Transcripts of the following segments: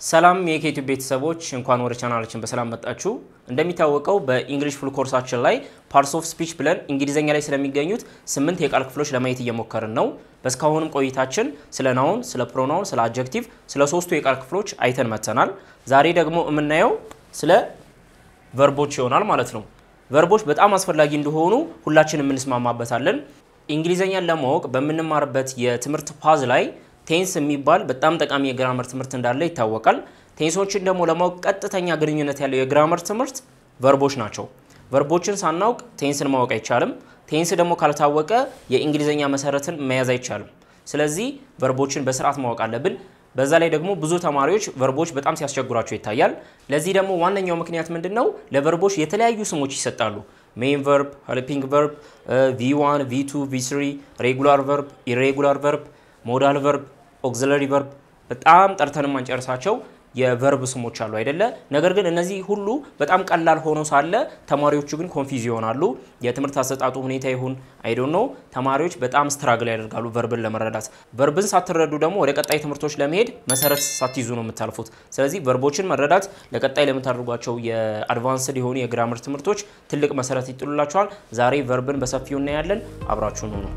ሰላም የኢትዮቲዩብ ቤተሰቦች እንኳን ወደ ቻናላችን በሰላም መጣችሁ። እንደሚታወቀው በኢንግሊሽ ፉል ኮርሳችን ላይ ፓርትስ ኦፍ ስፒች ብለን እንግሊዝኛ ላይ ስለሚገኙት ስምንት የቃል ክፍሎች ለማየት እየሞከርን ነው። በእስካሁንም ቆይታችን ስለ ናውን፣ ስለ ፕሮናውን፣ ስለ አጀክቲቭ፣ ስለ ሶስቱ የቃል ክፍሎች አይተን መጥተናል። ዛሬ ደግሞ የምናየው ስለ ቨርቦች ይሆናል ማለት ነው። ቨርቦች በጣም አስፈላጊ እንደሆኑ ሁላችንም እንስማማበታለን። እንግሊዝኛን ለማወቅ በምንማርበት የትምህርት ፓዝ ላይ ቴንስ የሚባል በጣም ጠቃሚ የግራመር ትምህርት እንዳለ ይታወቃል። ቴንሶችን ደግሞ ለማወቅ ቀጥተኛ ግንኙነት ያለው የግራመር ትምህርት ቨርቦች ናቸው። ቨርቦችን ሳናውቅ ቴንስን ማወቅ አይቻልም። ቴንስ ደግሞ ካልታወቀ የእንግሊዝኛ መሰረትን መያዝ አይቻልም። ስለዚህ ቨርቦችን በስርዓት ማወቅ አለብን። በዛ ላይ ደግሞ ብዙ ተማሪዎች ቨርቦች በጣም ሲያስቸግሯቸው ይታያል። ለዚህ ደግሞ ዋነኛው ምክንያት ምንድን ነው? ለቨርቦች የተለያዩ ስሞች ይሰጣሉ። ሜን ቨርብ፣ ሄልፒንግ ቨርብ፣ ቪ1፣ ቪ2፣ ቪ3፣ ሬጉላር ቨርብ፣ ኢሬጉላር ቨርብ፣ ሞዳል ቨርብ፣ ኦግዚለሪ ቨርብ በጣም ጠርተን ማንጨርሳቸው የቨርብ ስሞች አሉ አይደለ? ነገር ግን እነዚህ ሁሉ በጣም ቀላል ሆኖ ሳለ ተማሪዎቹ ግን ኮንፊዝ ይሆናሉ። የትምህርት አሰጣጡ ሁኔታ ይሁን አይዶን ነው ተማሪዎች በጣም ስትራግል ያደርጋሉ ቨርብን ለመረዳት። ቨርብን ሳትረዱ ደግሞ ወደ ቀጣይ ትምህርቶች ለመሄድ መሰረት ሳትይዙ ነው የምታልፉት። ስለዚህ ቨርቦችን መረዳት ለቀጣይ ለምታደርጓቸው የአድቫንስድ የሆኑ የግራመር ትምህርቶች ትልቅ መሰረት ይጥሉላቸዋል። ዛሬ ቨርብን በሰፊው እናያለን። አብራችሁን ነው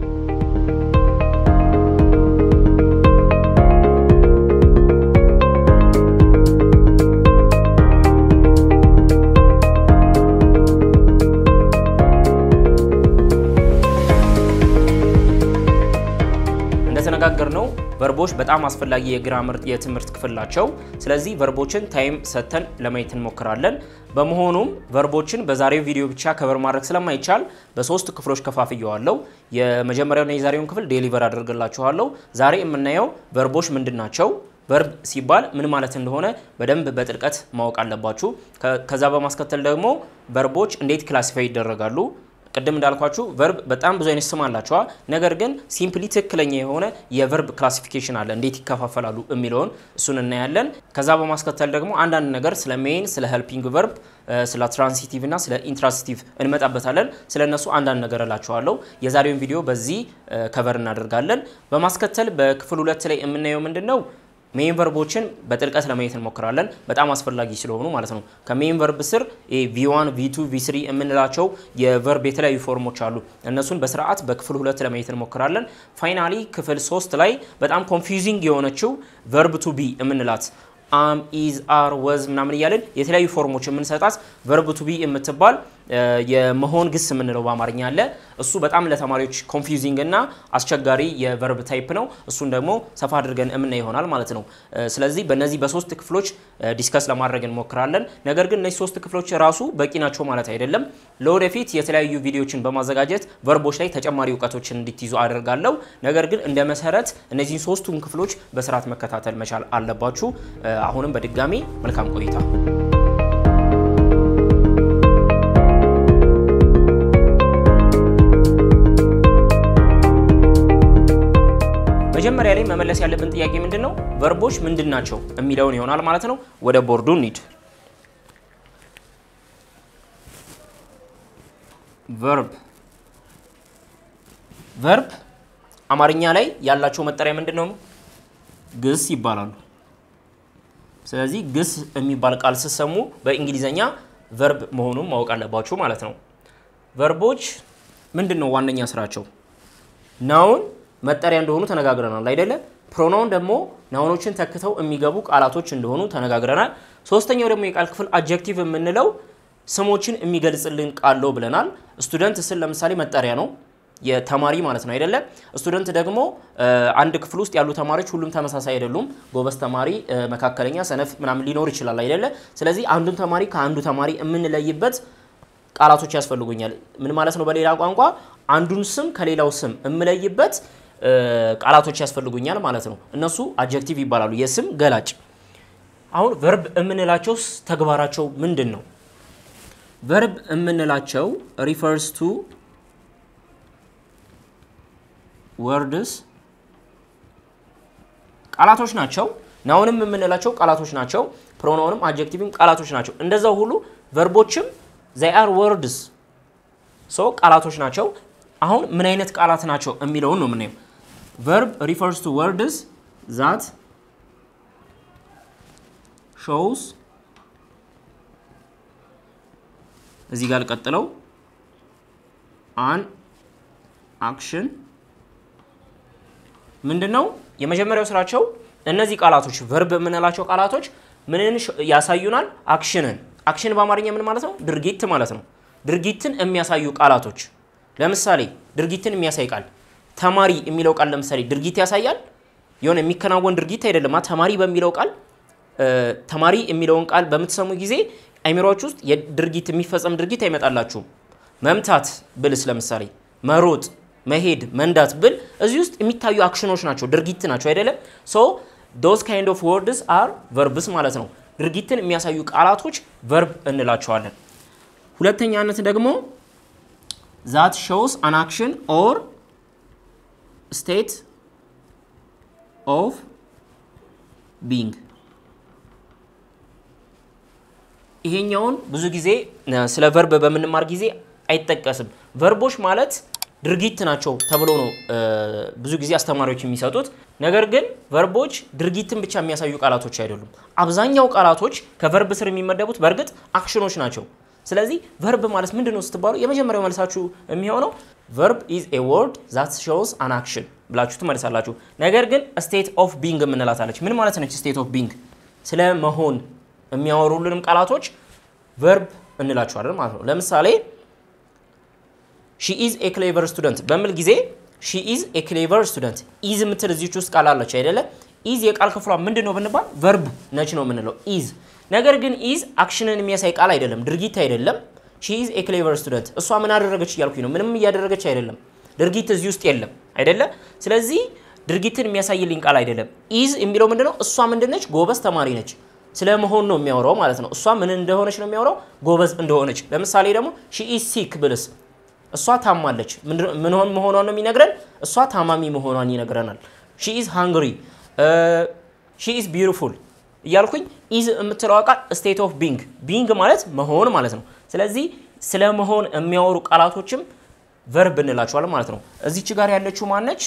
እንደተነጋገር ነው ቨርቦች በጣም አስፈላጊ የግራመር የትምህርት ክፍል ናቸው። ስለዚህ ቨርቦችን ታይም ሰጥተን ለማየት እንሞክራለን። በመሆኑም ቨርቦችን በዛሬው ቪዲዮ ብቻ ከበር ማድረግ ስለማይቻል በሶስት ክፍሎች ከፋፍየዋለሁ። የመጀመሪያውና የዛሬውን ክፍል ዴሊቨር አደርግላችኋለሁ። ዛሬ የምናየው ቨርቦች ምንድን ናቸው፣ ቨርብ ሲባል ምን ማለት እንደሆነ በደንብ በጥልቀት ማወቅ አለባችሁ። ከዛ በማስከተል ደግሞ ቨርቦች እንዴት ክላሲፋይ ይደረጋሉ ቅድም እንዳልኳችሁ ቨርብ በጣም ብዙ አይነት ስም አላቸዋ። ነገር ግን ሲምፕሊ ትክክለኛ የሆነ የቨርብ ክላሲፊኬሽን አለ፣ እንዴት ይከፋፈላሉ የሚለውን እሱን እናያለን። ከዛ በማስከተል ደግሞ አንዳንድ ነገር ስለ ሜይን፣ ስለ ሄልፒንግ ቨርብ፣ ስለ ትራንሲቲቭ እና ስለ ኢንትራንሲቲቭ እንመጣበታለን። ስለ እነሱ አንዳንድ ነገር እላቸዋለሁ። የዛሬውን ቪዲዮ በዚህ ከቨር እናደርጋለን። በማስከተል በክፍል ሁለት ላይ የምናየው ምንድን ነው ሜን ቨርቦችን በጥልቀት ለማየት እንሞክራለን። በጣም አስፈላጊ ስለሆኑ ማለት ነው። ከሜን ቨርብ ስር ቪ1፣ ቪ2፣ ቪ3 የምንላቸው የቨርብ የተለያዩ ፎርሞች አሉ። እነሱን በስርዓት በክፍል ሁለት ለማየት እንሞክራለን። ፋይናሊ ክፍል ሶስት ላይ በጣም ኮንፊውዚንግ የሆነችው ቨርብ ቱ ቢ የምንላት አም፣ ኢዝ፣ አር፣ ወዝ ምናምን እያለን የተለያዩ ፎርሞች የምንሰጣት ቨርብ ቱ ቢ የምትባል የመሆን ግስ የምንለው በአማርኛ አለ። እሱ በጣም ለተማሪዎች ኮንፊውዚንግ እና አስቸጋሪ የቨርብ ታይፕ ነው። እሱን ደግሞ ሰፋ አድርገን የምናይ ይሆናል ማለት ነው። ስለዚህ በእነዚህ በሶስት ክፍሎች ዲስከስ ለማድረግ እንሞክራለን። ነገር ግን እነዚህ ሶስት ክፍሎች ራሱ በቂ ናቸው ማለት አይደለም። ለወደፊት የተለያዩ ቪዲዮችን በማዘጋጀት ቨርቦች ላይ ተጨማሪ እውቀቶችን እንዲትይዙ አደርጋለሁ። ነገር ግን እንደ መሰረት እነዚህን ሶስቱን ክፍሎች በስርዓት መከታተል መቻል አለባችሁ። አሁንም በድጋሚ መልካም ቆይታ መጀመሪያ ላይ መመለስ ያለብን ጥያቄ ምንድን ነው? ቨርቦች ምንድን ናቸው የሚለውን ይሆናል ማለት ነው። ወደ ቦርዱ እንሂድ። ቨርብ ቨርብ አማርኛ ላይ ያላቸው መጠሪያ ምንድን ነው? ግስ ይባላሉ። ስለዚህ ግስ የሚባል ቃል ስትሰሙ በእንግሊዘኛ ቨርብ መሆኑን ማወቅ አለባችሁ ማለት ነው። ቨርቦች ምንድን ነው ዋነኛ ስራቸው? ናውን መጠሪያ እንደሆኑ ተነጋግረናል አይደለ? ፕሮናውን ደግሞ ናውኖችን ተክተው የሚገቡ ቃላቶች እንደሆኑ ተነጋግረናል። ሶስተኛው ደግሞ የቃል ክፍል አጀክቲቭ የምንለው ስሞችን የሚገልጽልን ቃል ነው ብለናል። ስቱደንት ስል ለምሳሌ መጠሪያ ነው የተማሪ ማለት ነው አይደለ? ስቱደንት ደግሞ አንድ ክፍል ውስጥ ያሉ ተማሪዎች ሁሉም ተመሳሳይ አይደሉም። ጎበዝ ተማሪ፣ መካከለኛ፣ ሰነፍ ምናምን ሊኖር ይችላል አይደለ? ስለዚህ አንዱን ተማሪ ከአንዱ ተማሪ የምንለይበት ቃላቶች ያስፈልጉኛል። ምን ማለት ነው? በሌላ ቋንቋ አንዱን ስም ከሌላው ስም የምለይበት ቃላቶች ያስፈልጉኛል ማለት ነው። እነሱ አጀክቲቭ ይባላሉ፣ የስም ገላጭ። አሁን ቨርብ የምንላቸው ተግባራቸው ምንድን ነው? ቨርብ የምንላቸው ሪፈርስ ቱ ወርድስ ቃላቶች ናቸው። ናውንም የምንላቸው ቃላቶች ናቸው። ፕሮናውንም አጀክቲቭም ቃላቶች ናቸው። እንደዛው ሁሉ ቨርቦችም ዘይ አር ወርድስ ሶ ቃላቶች ናቸው። አሁን ምን አይነት ቃላት ናቸው የሚለውን ነው የምናየው። ቨርብ ሪፈርስ ቱ ወርድስ ዛት ሾውስ እዚህ ጋር ልቀጥለው አን አክሽን ምንድን ነው የመጀመሪያው ስራቸው? እነዚህ ቃላቶች ቨርብ የምንላቸው ቃላቶች ምንን ያሳዩናል? አክሽንን። አክሽን በአማርኛ ምን ማለት ነው? ድርጊት ማለት ነው። ድርጊትን የሚያሳዩ ቃላቶች። ለምሳሌ ድርጊትን የሚያሳይ ቃል ተማሪ የሚለው ቃል ለምሳሌ ድርጊት ያሳያል። የሆነ የሚከናወን ድርጊት አይደለም። ተማሪ በሚለው ቃል ተማሪ የሚለውን ቃል በምትሰሙ ጊዜ አይምሮች ውስጥ የድርጊት የሚፈጸም ድርጊት አይመጣላችሁም። መምታት ብልስ ለምሳሌ መሮጥ፣ መሄድ፣ መንዳት ብል እዚህ ውስጥ የሚታዩ አክሽኖች ናቸው፣ ድርጊት ናቸው አይደለም። ሶ ዶዝ ካይንድ ኦፍ ወርድስ አር ቨርብስ ማለት ነው። ድርጊትን የሚያሳዩ ቃላቶች ቨርብ እንላቸዋለን። ሁለተኛነት ደግሞ ዛት ሾውስ አን አክሽን ኦር ስቴት ኦፍ ቢንግ ይሄኛውን ብዙ ጊዜ ስለ ቨርብ በምንማር ጊዜ አይጠቀስም። ቨርቦች ማለት ድርጊት ናቸው ተብሎ ነው ብዙ ጊዜ አስተማሪዎች የሚሰጡት። ነገር ግን ቨርቦች ድርጊትን ብቻ የሚያሳዩ ቃላቶች አይደሉም። አብዛኛው ቃላቶች ከቨርብ ስር የሚመደቡት በእርግጥ አክሽኖች ናቸው። ስለዚህ ቨርብ ማለት ምንድን ነው ስትባሉ የመጀመሪያው መልሳችሁ የሚሆነው ቨርብ ኢዝ ኤ ወርድ ዛት ሾውስ አን አክሽን ብላችሁ ትመልሳላችሁ። ነገር ግን ስቴት ኦፍ ቢንግ የምንላታለች። ምን ማለት ነች ስቴት ኦፍ ቢንግ? ስለ መሆን የሚያወሩልንም ቃላቶች ቨርብ እንላቸዋለን ማለት ነው። ለምሳሌ ሺ ኢዝ ኤ ክሌቨር ስቱደንት በሚል ጊዜ ሺ ኢዝ ኤ ክሌቨር ስቱደንት ኢዝ የምትል እዚች ውስጥ ቃል አለች አይደለ? ኢዝ የቃል ክፍሏ ምንድን ነው ብንባል ቨርብ ነች ነው የምንለው ኢዝ። ነገር ግን ኢዝ አክሽንን የሚያሳይ ቃል አይደለም፣ ድርጊት አይደለም። ሺ ኢዝ ኤ ክሌቨር ስቱደንት እሷ ምን አደረገች እያልኩኝ ነው። ምንም እያደረገች አይደለም። ድርጊት እዚህ ውስጥ የለም አይደለ? ስለዚህ ድርጊትን የሚያሳይልኝ ቃል አይደለም። ኢዝ የሚለው ምንድነው? እሷ ምንድነች? ጎበዝ ተማሪ ነች። ስለ መሆን ነው የሚያወራው ማለት ነው። እሷ ምን እንደሆነች ነው የሚያወራው? ጎበዝ እንደሆነች። ለምሳሌ ደግሞ ሺ ኢዝ ሲክ ብልስ እሷ ታማለች። ምን መሆኗን ነው የሚነግረን? እሷ ታማሚ መሆኗን ይነግረናል። ሺ ኢዝ ሃንግሪ፣ ሺ ኢዝ ቢዩቲፉል እያልኩኝ ኢዝ የምትለዋ ቃል ስቴት ኦፍ ቢንግ፣ ቢንግ ማለት መሆን ማለት ነው። ስለዚህ ስለ መሆን የሚያወሩ ቃላቶችም ቨርብ እንላቸዋለን ማለት ነው። እዚች ጋር ያለችው ማነች?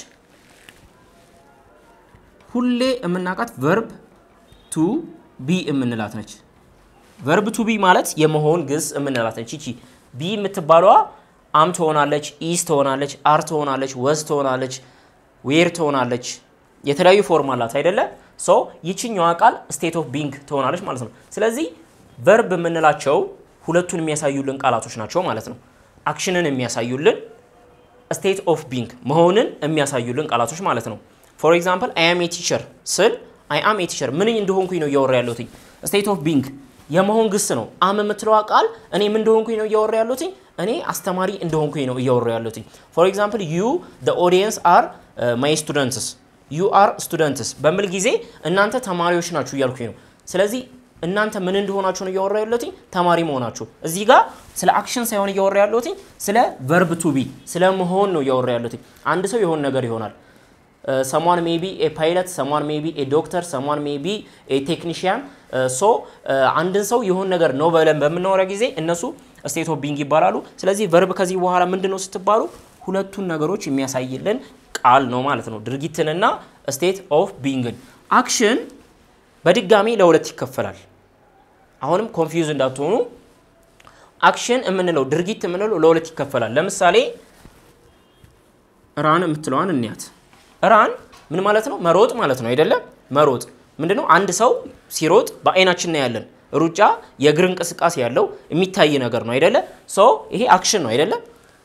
ሁሌ የምናውቃት ቨርብ ቱ ቢ የምንላት ነች። ቨርብ ቱ ቢ ማለት የመሆን ግስ የምንላት ነች። ይቺ ቢ የምትባለዋ አም ትሆናለች፣ ኢስ ትሆናለች፣ አር ትሆናለች፣ ወዝ ትሆናለች፣ ዌር ትሆናለች። የተለያዩ ፎርም አላት አይደለ? ሶ ይችኛዋ ቃል ስቴት ኦፍ ቢንግ ትሆናለች ማለት ነው። ስለዚህ ቨርብ የምንላቸው ሁለቱን የሚያሳዩልን ቃላቶች ናቸው ማለት ነው። አክሽንን የሚያሳዩልን ስቴት ኦፍ ቢንግ መሆንን የሚያሳዩልን ቃላቶች ማለት ነው። ፎር ኤግዛምፕል አይ አም ኤ ቲቸር ስል አይ አም ኤ ቲቸር ምን እንደሆንኩኝ ነው እያወራ ያለሁትኝ። ስቴት ኦፍ ቢንግ የመሆን ግስ ነው። አም የምትለዋ ቃል እኔ ምን እንደሆንኩኝ ነው እያወራ ያለሁትኝ። እኔ አስተማሪ እንደሆንኩኝ ነው እያወራ ያለሁትኝ። ፎር ኤግዛምፕል ዩ ዘ ኦዲየንስ አር ማይ ስቱደንትስ ዩ አር ስቱደንትስ በሚል ጊዜ እናንተ ተማሪዎች ናችሁ እያልኩኝ ነው። ስለዚህ እናንተ ምን እንደሆናችሁ ነው እያወራ ያለሁትኝ፣ ተማሪ መሆናችሁ። እዚህ ጋር ስለ አክሽን ሳይሆን እያወራ ያለሁትኝ ስለ ቨርብ ቱ ቢ ስለ መሆን ነው እያወራ ያለሁትኝ። አንድ ሰው የሆነ ነገር ይሆናል። ሰሟን ሜቢ ኤ ፓይለት፣ ሰሟን ሜቢ ኤ ዶክተር፣ ሰሟን ሜቢ ኤ ቴክኒሽያን። ሶ አንድን ሰው የሆን ነገር ነው ብለን በምናወራ ጊዜ እነሱ ስቴት ኦፍ ቢንግ ይባላሉ። ስለዚህ ቨርብ ከዚህ በኋላ ምንድን ነው ስትባሉ ሁለቱን ነገሮች የሚያሳይልን ቃል ነው ማለት ነው፣ ድርጊትንና ስቴት ኦፍ ቢንግን። አክሽን በድጋሚ ለሁለት ይከፈላል። አሁንም ኮንፊውዝ እንዳትሆኑ አክሽን የምንለው ድርጊት የምንለው ለሁለት ይከፈላል። ለምሳሌ ራን የምትለዋን እንያት። ራን ምን ማለት ነው? መሮጥ ማለት ነው አይደለም? መሮጥ ምንድነው? አንድ ሰው ሲሮጥ በአይናችን ነው ያለን። ሩጫ የእግር እንቅስቃሴ ያለው የሚታይ ነገር ነው አይደለ? ሶ ይሄ አክሽን ነው አይደለም?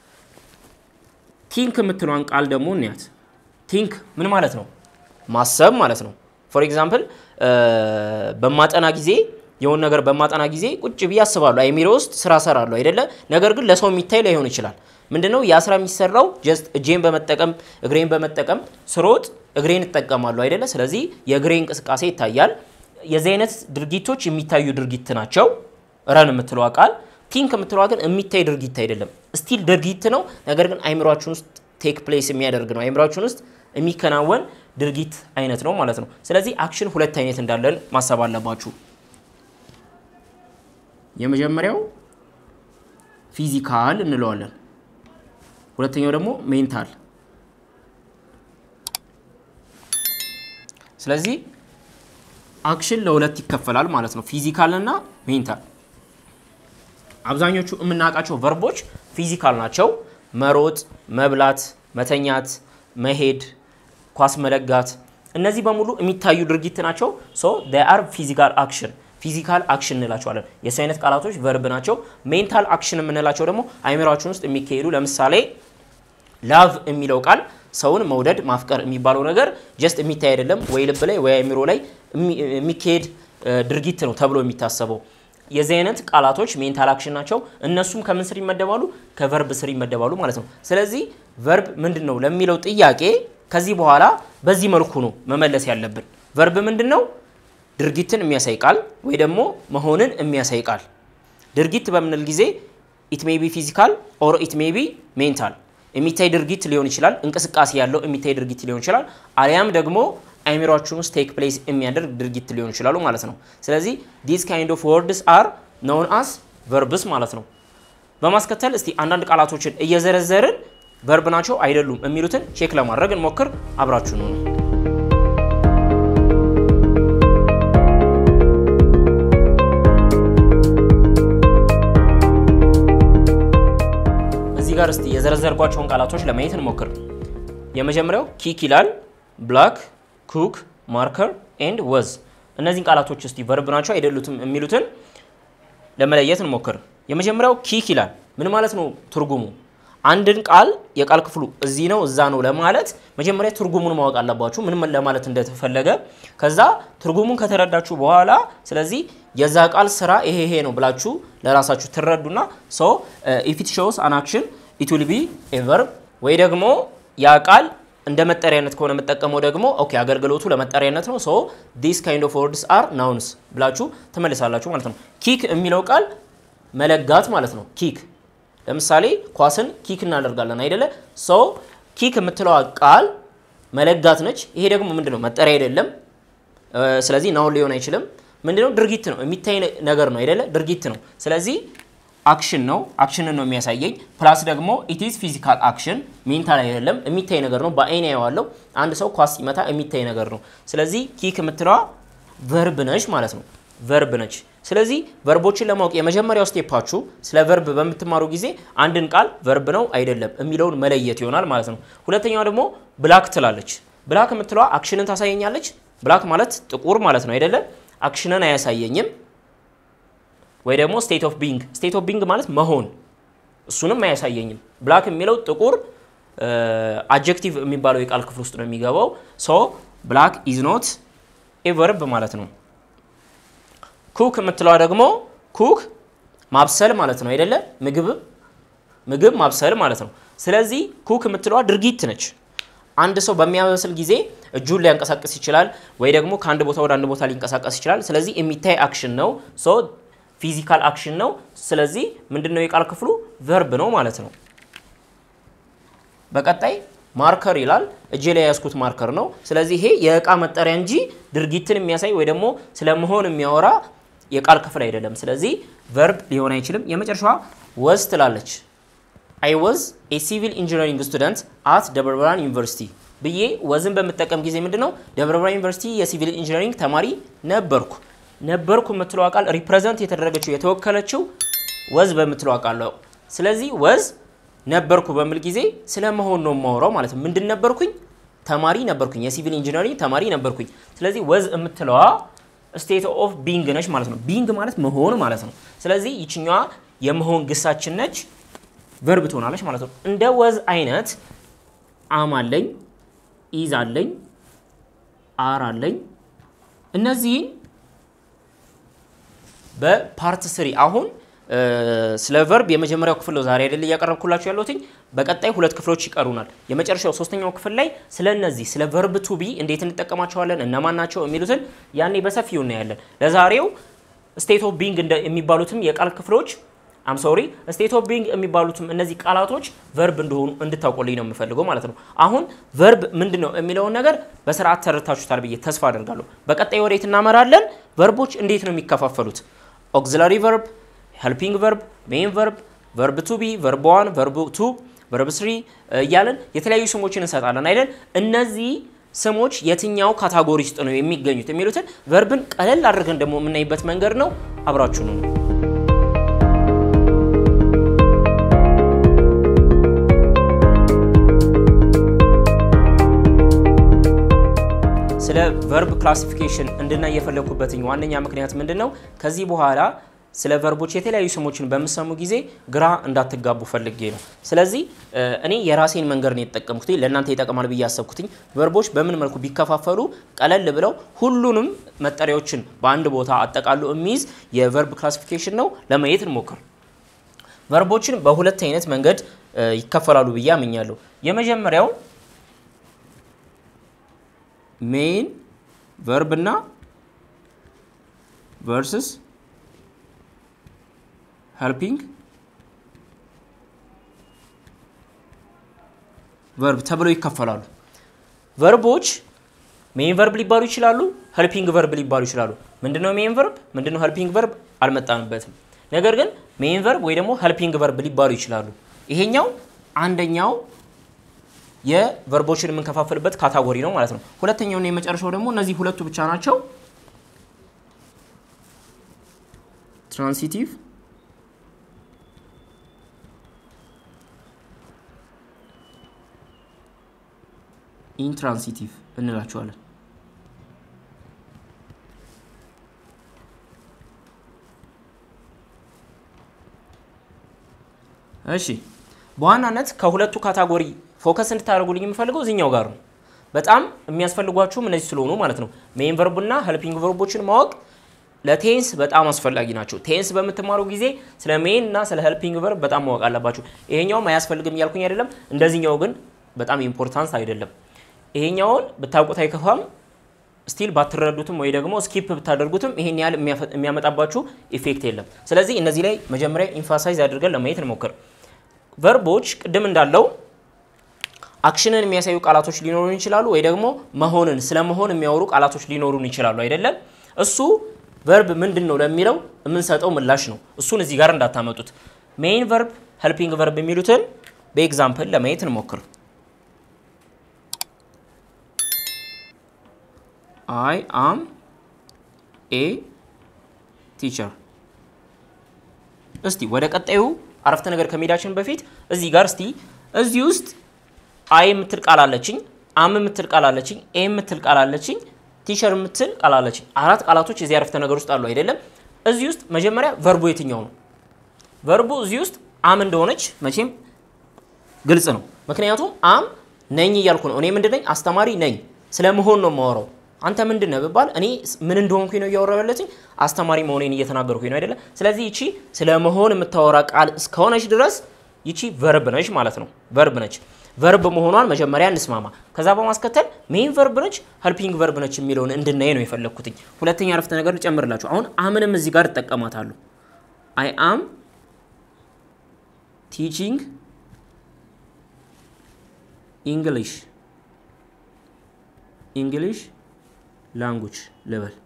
ቲንክ የምትለዋን ቃል ደግሞ እንያት። ቲንክ ምን ማለት ነው? ማሰብ ማለት ነው። ፎር ኤግዛምፕል በማጠና ጊዜ የሆነ ነገር በማጠና ጊዜ ቁጭ ብዬ አስባለሁ። አይሚሮ ውስጥ ስራ ሰራለሁ አይደለ? ነገር ግን ለሰው የሚታይ ላይሆን ይችላል። ምንድነው ያ ስራ የሚሰራው? ጀስት እጄን በመጠቀም እግሬን በመጠቀም ስሮጥ እግሬን እጠቀማለሁ አይደለ? ስለዚህ የእግሬ እንቅስቃሴ ይታያል። የዚህ አይነት ድርጊቶች የሚታዩ ድርጊት ናቸው። ረን የምትለዋ ቃል ቲንክ የምትለዋ ግን የሚታይ ድርጊት አይደለም። ስቲል ድርጊት ነው፣ ነገር ግን አይምሯችን ውስጥ ቴክ ፕሌስ የሚያደርግ ነው። አይምሯችን ውስጥ የሚከናወን ድርጊት አይነት ነው ማለት ነው። ስለዚህ አክሽን ሁለት አይነት እንዳለን ማሰብ አለባችሁ። የመጀመሪያው ፊዚካል እንለዋለን። ሁለተኛው ደግሞ ሜንታል። ስለዚህ አክሽን ለሁለት ይከፈላል ማለት ነው፣ ፊዚካል እና ሜንታል። አብዛኞቹ የምናውቃቸው ቨርቦች ፊዚካል ናቸው። መሮጥ፣ መብላት፣ መተኛት፣ መሄድ፣ ኳስ መለጋት፣ እነዚህ በሙሉ የሚታዩ ድርጊት ናቸው። ሶ አር ፊዚካል አክሽን ፊዚካል አክሽን እንላቸዋለን። የሱ አይነት ቃላቶች ቨርብ ናቸው። ሜንታል አክሽን የምንላቸው ደግሞ አይምሯችን ውስጥ የሚካሄዱ ለምሳሌ ላቭ የሚለው ቃል ሰውን መውደድ ማፍቀር የሚባለው ነገር ጀስት የሚታይ አይደለም፣ ወይ ልብ ላይ ወይ አይምሮ ላይ የሚካሄድ ድርጊት ነው ተብሎ የሚታሰበው። የዚህ አይነት ቃላቶች ሜንታል አክሽን ናቸው። እነሱም ከምን ስር ይመደባሉ? ከቨርብ ስር ይመደባሉ ማለት ነው። ስለዚህ ቨርብ ምንድን ነው ለሚለው ጥያቄ ከዚህ በኋላ በዚህ መልኩ ነው መመለስ ያለብን። ቨርብ ምንድን ነው? ድርጊትን የሚያሳይ ቃል ወይ ደግሞ መሆንን የሚያሳይ ቃል። ድርጊት በምንል ጊዜ ኢት ሜይ ቢ ፊዚካል ኦር ኢት ሜይ ቢ ሜንታል የሚታይ ድርጊት ሊሆን ይችላል። እንቅስቃሴ ያለው የሚታይ ድርጊት ሊሆን ይችላል። አሊያም ደግሞ አይምሯችን ውስጥ ቴክ ፕሌስ የሚያደርግ ድርጊት ሊሆን ይችላሉ ማለት ነው። ስለዚህ ዲስ ካይንድ ኦፍ ወርድስ አር ኖውን አስ ቨርብስ ማለት ነው። በማስከተል እስቲ አንዳንድ ቃላቶችን እየዘረዘርን ቨርብ ናቸው አይደሉም የሚሉትን ቼክ ለማድረግ እንሞክር። አብራችሁ ነው። እዚህ ጋር እስቲ የዘረዘርኳቸውን ቃላቶች ለማየት እንሞክር። የመጀመሪያው ኪክ ይላል። ብላክ፣ ኩክ፣ ማርከር ኤንድ ወዝ። እነዚህን ቃላቶች እስቲ ቨርብ ናቸው አይደሉትም የሚሉትን ለመለየት እንሞክር። የመጀመሪያው ኪክ ይላል። ምን ማለት ነው ትርጉሙ? አንድን ቃል የቃል ክፍሉ እዚህ ነው እዛ ነው ለማለት መጀመሪያ ትርጉሙን ማወቅ አለባችሁ፣ ምን ለማለት እንደተፈለገ። ከዛ ትርጉሙን ከተረዳችሁ በኋላ ስለዚህ የዛ ቃል ስራ ይሄ ይሄ ነው ብላችሁ ለራሳችሁ ትረዱና ሶ ኢፍ ኢት ሾውስ አን አክሽን ኢት ዊል ቢ ኤ ቨርብ ወይ ደግሞ ያ ቃል እንደ መጠሪያነት ከሆነ የምጠቀመው ደግሞ ኦኬ አገልግሎቱ ለመጠሪያነት ነው። ሶ ዲስ ካይንድ ኦፍ ወርድስ አር ናውንስ ብላችሁ ትመልሳላችሁ ማለት ነው። ኪክ የሚለው ቃል መለጋት ማለት ነው። ኪክ ለምሳሌ ኳስን ኪክ እናደርጋለን አይደለ? ሶ ኪክ የምትለዋ ቃል መለጋት ነች። ይሄ ደግሞ ምንድነው? መጠሪያ አይደለም። ስለዚህ ናውን ሊሆን አይችልም። ምንድነው? ድርጊት ነው። የሚታይ ነገር ነው አይደለ? ድርጊት ነው። ስለዚህ አክሽን ነው። አክሽንን ነው የሚያሳየኝ። ፕላስ ደግሞ ኢትዝ ፊዚካል አክሽን ሜንታል አይደለም፣ የሚታይ ነገር ነው። በአይን ያዋለው አንድ ሰው ኳስ ሲመታ የሚታይ ነገር ነው። ስለዚህ ኪክ የምትለዋ ቨርብ ነች ማለት ነው። ቨርብ ነች። ስለዚህ ቨርቦችን ለማወቅ የመጀመሪያው ስቴፓችሁ ስለ ቨርብ በምትማሩ ጊዜ አንድን ቃል ቨርብ ነው አይደለም የሚለውን መለየት ይሆናል ማለት ነው። ሁለተኛው ደግሞ ብላክ ትላለች። ብላክ የምትለዋ አክሽንን ታሳየኛለች። ብላክ ማለት ጥቁር ማለት ነው አይደለም። አክሽንን አያሳየኝም። ወይ ደግሞ ስቴት ኦፍ ቢንግ ስቴት ኦፍ ቢንግ ማለት መሆን እሱንም አያሳየኝም። ብላክ የሚለው ጥቁር አጀክቲቭ የሚባለው የቃል ክፍል ውስጥ ነው የሚገባው። ሶ ብላክ ኢዝ ኖት ኤ ቨርብ ማለት ነው። ኩክ የምትለዋ ደግሞ ኩክ ማብሰል ማለት ነው አይደለ? ምግብ ምግብ ማብሰል ማለት ነው። ስለዚህ ኩክ የምትለዋ ድርጊት ነች። አንድ ሰው በሚያበስል ጊዜ እጁን ሊያንቀሳቀስ ይችላል፣ ወይ ደግሞ ከአንድ ቦታ ወደ አንድ ቦታ ሊንቀሳቀስ ይችላል። ስለዚህ የሚታይ አክሽን ነው። ሶ ፊዚካል አክሽን ነው። ስለዚህ ምንድነው የቃል ክፍሉ ቨርብ ነው ማለት ነው። በቀጣይ ማርከር ይላል። እጄ ላይ የያዝኩት ማርከር ነው። ስለዚህ ይሄ የእቃ መጠሪያ እንጂ ድርጊትን የሚያሳይ ወይ ደግሞ ስለመሆን የሚያወራ የቃል ክፍል አይደለም። ስለዚህ ቨርብ ሊሆን አይችልም። የመጨረሻዋ ወዝ ትላለች። አይ ወዝ ኤ ሲቪል ኢንጂነሪንግ ስቱደንት አት ደብረ ብርሃን ዩኒቨርሲቲ ብዬ ወዝን በምጠቀም ጊዜ ምንድን ነው ደብረ ብርሃን ዩኒቨርሲቲ የሲቪል ኢንጂነሪንግ ተማሪ ነበርኩ። ነበርኩ የምትለው ቃል ሪፕሬዘንት የተደረገችው የተወከለችው ወዝ በምትለው ቃል ነው። ስለዚህ ወዝ ነበርኩ በሚል ጊዜ ስለ መሆን ነው የማወራው ማለት ነው። ምንድን ነበርኩኝ? ተማሪ ነበርኩኝ። የሲቪል ኢንጂነሪንግ ተማሪ ነበርኩኝ። ስለዚህ ወዝ የምትለዋ ስቴት ኦፍ ቢንግ ነች ማለት ነው። ቢንግ ማለት መሆን ማለት ነው። ስለዚህ ይችኛዋ የመሆን ግሳችን ነች፣ ቨርብ ትሆናለች ማለት ነው። እንደ ወዝ አይነት አም አለኝ፣ ኢዝ አለኝ፣ አር አለኝ። እነዚህን በፓርት ስሪ አሁን ስለ ቨርብ የመጀመሪያው ክፍል ነው ዛሬ አይደል እያቀረብኩላችሁ ያለሁትኝ። በቀጣይ ሁለት ክፍሎች ይቀሩናል። የመጨረሻው ሶስተኛው ክፍል ላይ ስለ እነዚህ ስለ ቨርብ ቱ ቢ እንዴት እንጠቀማቸዋለን፣ እነማን ናቸው የሚሉትን ያኔ በሰፊው እናያለን። ለዛሬው ስቴት ኦፍ ቢንግ የሚባሉትም የቃል ክፍሎች አም ሶሪ ስቴት ኦፍ ቢንግ የሚባሉትም እነዚህ ቃላቶች ቨርብ እንደሆኑ እንድታውቁልኝ ነው የምፈልገው ማለት ነው። አሁን ቨርብ ምንድን ነው የሚለውን ነገር በስርዓት ተረድታችሁታል ብዬ ተስፋ አደርጋለሁ። በቀጣይ ወዴት እናመራለን? ቨርቦች እንዴት ነው የሚከፋፈሉት? ኦግዚላሪ ቨርብ ሄልፒንግ ቨርብ፣ ሜን ቨርብ፣ ቨርብ ቱ ቢ፣ ቨርብ ዋን፣ ቨርብ ቱ፣ ቨርብ ስሪ እያለን የተለያዩ ስሞችን እንሰጣለን አይደል? እነዚህ ስሞች የትኛው ካታጎሪ ውስጥ ነው የሚገኙት የሚሉትን ቨርብን ቀለል አድርገን ደግሞ የምናይበት መንገድ ነው። አብራችሁ ነው። ስለ ቨርብ ክላሲፊኬሽን እንድናይ የፈለኩበትኝ ዋነኛ ምክንያት ምንድን ነው? ከዚህ በኋላ ስለ ቨርቦች የተለያዩ ስሞችን በምሰሙ ጊዜ ግራ እንዳትጋቡ ፈልጌ ነው። ስለዚህ እኔ የራሴን መንገድ ነው የተጠቀምኩት፣ ለእናንተ ይጠቅማል ብዬ ያሰብኩትኝ። ቨርቦች በምን መልኩ ቢከፋፈሉ ቀለል ብለው ሁሉንም መጠሪያዎችን በአንድ ቦታ አጠቃሉ የሚይዝ የቨርብ ክላሲፊኬሽን ነው። ለማየት እንሞክር። ቨርቦችን በሁለት አይነት መንገድ ይከፈላሉ ብዬ አምኛለሁ። የመጀመሪያው ሜን ቨርብ እና ቨርስስ ሄልፒንግ ቨርብ ተብለው ይከፈላሉ። ቨርቦች ሜን ቨርብ ሊባሉ ይችላሉ፣ ሄልፒንግ ቨርብ ሊባሉ ይችላሉ። ምንድነው ሜን ቨርብ? ምንድነው ሄልፒንግ ቨርብ? አልመጣንበትም። ነገር ግን ሜን ቨርብ ወይ ደግሞ ሄልፒንግ ቨርብ ሊባሉ ይችላሉ። ይሄኛው አንደኛው የቨርቦችን የምንከፋፍልበት ካታጎሪ ነው ማለት ነው። ሁለተኛውና የመጨረሻው ደግሞ እነዚህ ሁለቱ ብቻ ናቸው። ትራንሲቲቭ ኢንትራንሲቲቭ እንላቸዋለን። እሺ በዋናነት ከሁለቱ ካታጎሪ ፎከስ እንድታደርጉልኝ የምፈልገው እዚኛው ጋር ነው። በጣም የሚያስፈልጓችሁም እነዚህ ስለሆኑ ማለት ነው። ሜን ቨርብና ሄልፒንግ ቨርቦችን ማወቅ ለቴንስ በጣም አስፈላጊ ናቸው። ቴንስ በምትማሩ ጊዜ ስለ ሜን እና ስለ ሄልፒንግ ቨርብ በጣም ማወቅ አለባችሁ። ይሄኛውም አያስፈልግም እያልኩኝ አይደለም። እንደዚህኛው ግን በጣም ኢምፖርታንስ አይደለም። ይሄኛውን ብታውቁት አይከፋም። ስቲል ባትረዱትም ወይ ደግሞ ስኪፕ ብታደርጉትም ይሄን ያህል የሚያመጣባችሁ ኢፌክት የለም። ስለዚህ እነዚህ ላይ መጀመሪያ ኢንፋሳይዝ አድርገን ለማየት እንሞክር። ቨርቦች ቅድም እንዳለው አክሽንን የሚያሳዩ ቃላቶች ሊኖሩን ይችላሉ፣ ወይ ደግሞ መሆንን ስለ መሆን የሚያወሩ ቃላቶች ሊኖሩን ይችላሉ። አይደለም እሱ ቨርብ ምንድን ነው ለሚለው የምንሰጠው ምላሽ ነው። እሱን እዚህ ጋር እንዳታመጡት። ሜይን ቨርብ፣ ሄልፒንግ ቨርብ የሚሉትን በኤግዛምፕል ለማየት እንሞክር። አይ አም ኤ ቲቸር። እስቲ ወደ ቀጣዩ አረፍተ ነገር ከመሄዳችን በፊት እዚህ ጋር እስቲ እዚህ ውስጥ አይ የምትል ቃል አለችኝ፣ አም የምትል ቃል አለችኝ፣ ኤ የምትል ቃል አለችኝ፣ ቲቸር የምትል ቃል አለችኝ። አራት ቃላቶች የዚህ አረፍተ ነገር ውስጥ አሉ አይደለም? እዚህ ውስጥ መጀመሪያ ቨርቡ የትኛው ነው? ቨርቡ እዚህ ውስጥ አም እንደሆነች መቼም ግልጽ ነው። ምክንያቱም አም ነኝ እያልኩ ነው። እኔ ምንድን ነኝ? አስተማሪ ነኝ። ስለ መሆን ነው የማወራው። አንተ ምንድን ነህ ብባል እኔ ምን እንደሆንኩኝ ነው እያወራሁ ያለችኝ፣ አስተማሪ መሆኔን እየተናገርኩኝ ነው አይደለም? ስለዚህ ይቺ ስለ መሆን የምታወራ ቃል እስከሆነች ድረስ ይቺ ቨርብ ነች ማለት ነው። ቨርብ ነች። ቨርብ መሆኗን መጀመሪያ እንስማማ። ከዛ በማስከተል ሜን ቨርብ ነች፣ ሄልፒንግ ቨርብ ነች የሚለውን እንድናይ ነው የፈለግኩትኝ። ሁለተኛ አረፍተ ነገር ልጨምርላችሁ። አሁን አምንም እዚህ ጋር እጠቀማታለሁ። አይ አም ቲቺንግ ኢንግሊሽ ኢንግሊሽ ላንጉጅ ልበል።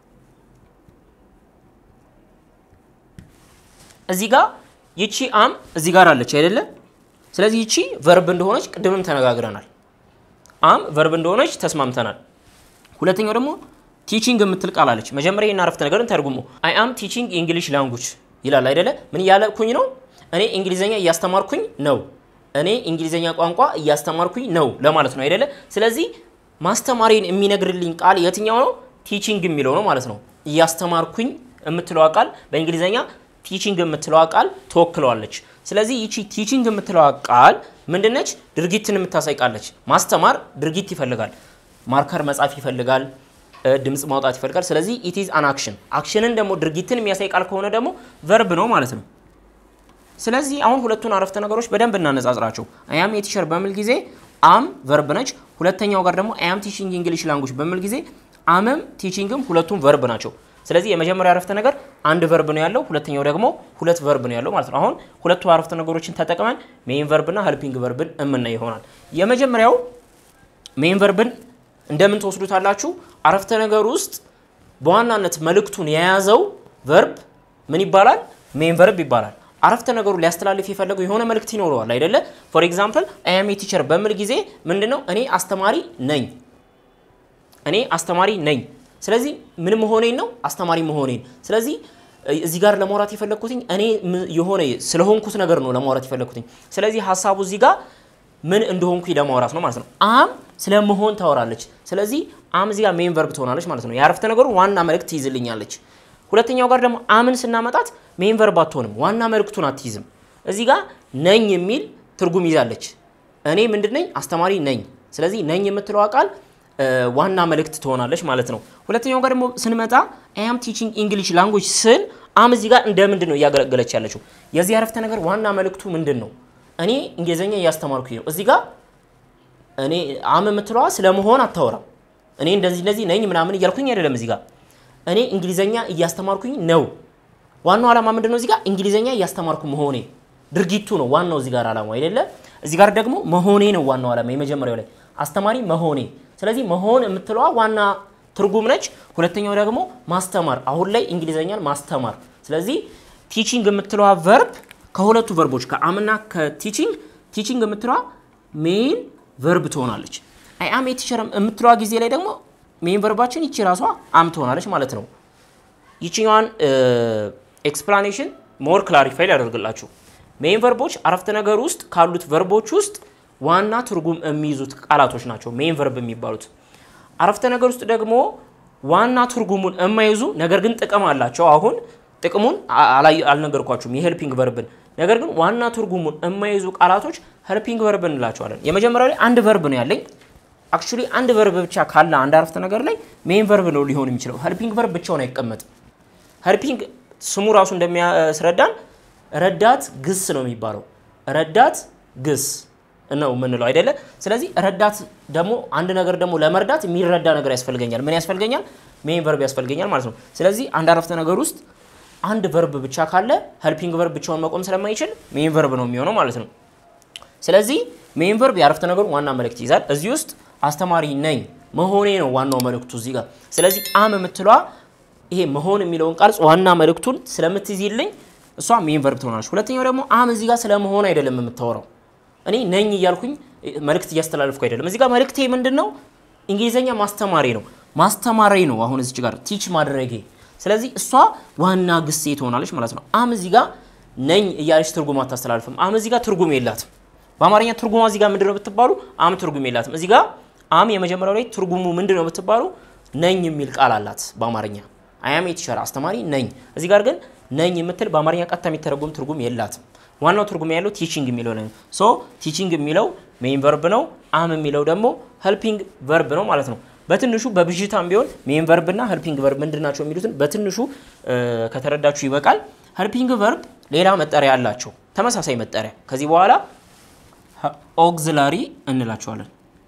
እዚህ ጋር ይቺ አም እዚህ ጋር አለች አይደለ? ስለዚህ ይቺ ቨርብ እንደሆነች ቅድምም ተነጋግረናል። አም ቨርብ እንደሆነች ተስማምተናል። ሁለተኛው ደግሞ ቲቺንግ የምትል ቃል አለች። መጀመሪያ ይህን አረፍተ ነገርን ተርጉሞ አይ አም ቲቺንግ ኢንግሊሽ ላንጉጅ ይላል አይደለ? ምን እያለኩኝ ነው? እኔ እንግሊዘኛ እያስተማርኩኝ ነው። እኔ እንግሊዘኛ ቋንቋ እያስተማርኩኝ ነው ለማለት ነው አይደለ? ስለዚህ ማስተማሪን የሚነግርልኝ ቃል የትኛው ነው? ቲቺንግ የሚለው ነው ማለት ነው። እያስተማርኩኝ የምትለዋ ቃል በእንግሊዘኛ ቲቺንግ የምትለዋ ቃል ትወክለዋለች። ስለዚህ ይቺ ቲቺንግ የምትለዋ ቃል ምንድነች? ድርጊትን የምታሳይ ቃለች። ማስተማር ድርጊት ይፈልጋል። ማርከር መጻፍ ይፈልጋል። ድምፅ ማውጣት ይፈልጋል። ስለዚህ ኢት ኢዝ አን አክሽን። አክሽንን ደግሞ ድርጊትን የሚያሳይ ቃል ከሆነ ደግሞ ቨርብ ነው ማለት ነው። ስለዚህ አሁን ሁለቱን አረፍተ ነገሮች በደንብ እናነጻጽራቸው። አያም የቲቸር በሚል ጊዜ አም ቨርብ ነች። ሁለተኛው ጋር ደግሞ አያም ቲቺንግ እንግሊሽ ላንጉጅ በሚል ጊዜ አምም ቲቺንግም ሁለቱም ቨርብ ናቸው። ስለዚህ የመጀመሪያው አረፍተ ነገር አንድ ቨርብ ነው ያለው፣ ሁለተኛው ደግሞ ሁለት ቨርብ ነው ያለው ማለት ነው። አሁን ሁለቱ አረፍተ ነገሮችን ተጠቅመን ሜይን ቨርብና ሄልፒንግ ቨርብን እምናይ ይሆናል። የመጀመሪያው ሜይን ቨርብን እንደምን ትወስዱታላችሁ? አረፍተ ነገር ውስጥ በዋናነት መልእክቱን የያዘው ቨርብ ምን ይባላል? ሜይን ቨርብ ይባላል። አረፍተ ነገሩ ሊያስተላልፍ የፈለገው የሆነ መልእክት ይኖረዋል አይደለ? ፎር ኤግዛምፕል አይ አም ኤ ቲቸር በሚል ጊዜ ምንድነው እኔ አስተማሪ ነኝ እኔ አስተማሪ ነኝ። ስለዚህ ምን መሆኔን ነው አስተማሪ መሆኔን። ስለዚህ እዚህ ጋር ለማውራት የፈለግኩትኝ እኔ የሆነ ስለሆንኩት ነገር ነው ለማውራት የፈለግኩትኝ። ስለዚህ ሀሳቡ እዚህ ጋር ምን እንደሆንኩኝ ለማውራት ነው ማለት ነው። አም ስለመሆን ታወራለች። ስለዚህ አም እዚህ ጋር ሜን ቨርብ ትሆናለች ማለት ነው። የአረፍተ ነገሩ ዋና መልእክት ትይዝልኛለች። ሁለተኛው ጋር ደግሞ አምን ስናመጣት ሜን ቨርብ አትሆንም፣ ዋና መልእክቱን አትይዝም። እዚህ ጋር ነኝ የሚል ትርጉም ይዛለች። እኔ ምንድን ነኝ? አስተማሪ ነኝ። ስለዚህ ነኝ የምትለዋ ቃል ዋና መልእክት ትሆናለች ማለት ነው። ሁለተኛው ጋር ደግሞ ስንመጣ አም ቲቺንግ እንግሊሽ ላንጉጅ ስል አም እዚህ ጋር እንደ ምንድን ነው እያገለገለች ያለችው? የዚህ አረፍተ ነገር ዋና መልእክቱ ምንድን ነው? እኔ እንግሊዝኛ እያስተማርኩኝ ነው። እዚህ ጋር እኔ አም የምትለዋ ስለመሆን አታወራም። እኔ እንደዚህ እንደዚህ ነኝ ምናምን እያልኩኝ አይደለም። እዚህ ጋር እኔ እንግሊዝኛ እያስተማርኩኝ ነው። ዋናው ዓላማ ምንድን ነው? እዚህ ጋር እንግሊዝኛ እያስተማርኩ መሆኔ ድርጊቱ ነው ዋናው እዚህ ጋር ዓላማው አይደለ። እዚህ ጋር ደግሞ መሆኔ ነው ዋናው ዓላማ የመጀመሪያው ላይ አስተማሪ መሆኔ። ስለዚህ መሆን የምትለዋ ዋና ትርጉም ነች። ሁለተኛው ደግሞ ማስተማር፣ አሁን ላይ እንግሊዝኛን ማስተማር። ስለዚህ ቲቺንግ የምትለዋ ቨርብ ከሁለቱ ቨርቦች ከአምና ከቲቺንግ ቲቺንግ የምትለዋ ሜን ቨርብ ትሆናለች። አይ አም የቲቸር የምትለዋ ጊዜ ላይ ደግሞ ሜን ቨርባችን ይቺ ራሷ አም ትሆናለች ማለት ነው። ይችኛዋን ኤክስፕላኔሽን ሞር ክላሪፋይ ሊያደርግላችሁ ሜን ቨርቦች አረፍተ ነገር ውስጥ ካሉት ቨርቦች ውስጥ ዋና ትርጉም የሚይዙት ቃላቶች ናቸው ሜን ቨርብ የሚባሉት። አረፍተ ነገር ውስጥ ደግሞ ዋና ትርጉሙን የማይዙ ነገር ግን ጥቅም አላቸው። አሁን ጥቅሙን አልነገርኳችሁም የሄልፒንግ ቨርብን። ነገር ግን ዋና ትርጉሙን የማይዙ ቃላቶች ሄልፒንግ ቨርብ እንላቸዋለን። የመጀመሪያው ላይ አንድ ቨርብ ነው ያለኝ። አክቹሊ አንድ ቨርብ ብቻ ካለ አንድ አረፍተ ነገር ላይ ሜን ቨርብ ነው ሊሆን የሚችለው። ሄልፒንግ ቨርብ ብቻውን አይቀመጥም። ሄልፒንግ ስሙ ራሱ እንደሚያስረዳን ረዳት ግስ ነው የሚባለው። ረዳት ግስ ነው የምንለው አይደለ? ስለዚህ ረዳት ደግሞ አንድ ነገር ደግሞ ለመርዳት የሚረዳ ነገር ያስፈልገኛል። ምን ያስፈልገኛል? ሜን ቨርብ ያስፈልገኛል ማለት ነው። ስለዚህ አንድ አረፍተ ነገር ውስጥ አንድ ቨርብ ብቻ ካለ ሄልፒንግ ቨርብ ብቻውን መቆም ስለማይችል ሜን ቨርብ ነው የሚሆነው ማለት ነው። ስለዚህ ሜን ቨርብ የአረፍተ ነገሩ ዋና መልእክት ይይዛል። እዚህ ውስጥ አስተማሪ ነኝ መሆኔ ነው ዋናው መልእክቱ እዚህ ጋር። ስለዚህ አም የምትለዋ ይሄ መሆን የሚለውን ቃል ዋና መልእክቱን ስለምትይዝልኝ እሷ ሜን ቨርብ ትሆናለች። ሁለተኛው ደግሞ አም እዚህ ጋር ስለመሆን አይደለም የምታወራው እኔ ነኝ እያልኩኝ መልእክት እያስተላለፍኩ አይደለም። እዚህ ጋር መልእክቴ ምንድን ነው? እንግሊዝኛ ማስተማሪ ነው ማስተማሪ ነው። አሁን እዚህ ጋር ቲች ማድረጌ። ስለዚህ እሷ ዋና ግሴ ትሆናለች ማለት ነው። አም እዚህ ጋር ነኝ እያለች ትርጉም አታስተላልፍም። አም እዚህ ጋር ትርጉም የላትም። በአማርኛ ትርጉሟ እዚህ ጋር ምንድን ነው ብትባሉ አም ትርጉም የላትም። እዚህ ጋር አም የመጀመሪያው ላይ ትርጉሙ ምንድን ነው ብትባሉ ነኝ የሚል ቃል አላት በአማርኛ አያም የቲቸር አስተማሪ ነኝ። እዚህ ጋር ግን ነኝ የምትል በአማርኛ ቀጥታ የሚተረጉም ትርጉም የላትም። ዋናው ትርጉም ያለው ቲቺንግ የሚለው ነው። ሶ ቲቺንግ የሚለው ሜን ቨርብ ነው። አም የሚለው ደግሞ ሄልፒንግ ቨርብ ነው ማለት ነው። በትንሹ በብዥታም ቢሆን ሜን ቨርብ እና ሄልፒንግ ቨርብ ምንድን ናቸው የሚሉትን በትንሹ ከተረዳችሁ ይበቃል። ሄልፒንግ ቨርብ ሌላ መጠሪያ አላቸው፣ ተመሳሳይ መጠሪያ። ከዚህ በኋላ ኦግዚላሪ እንላቸዋለን።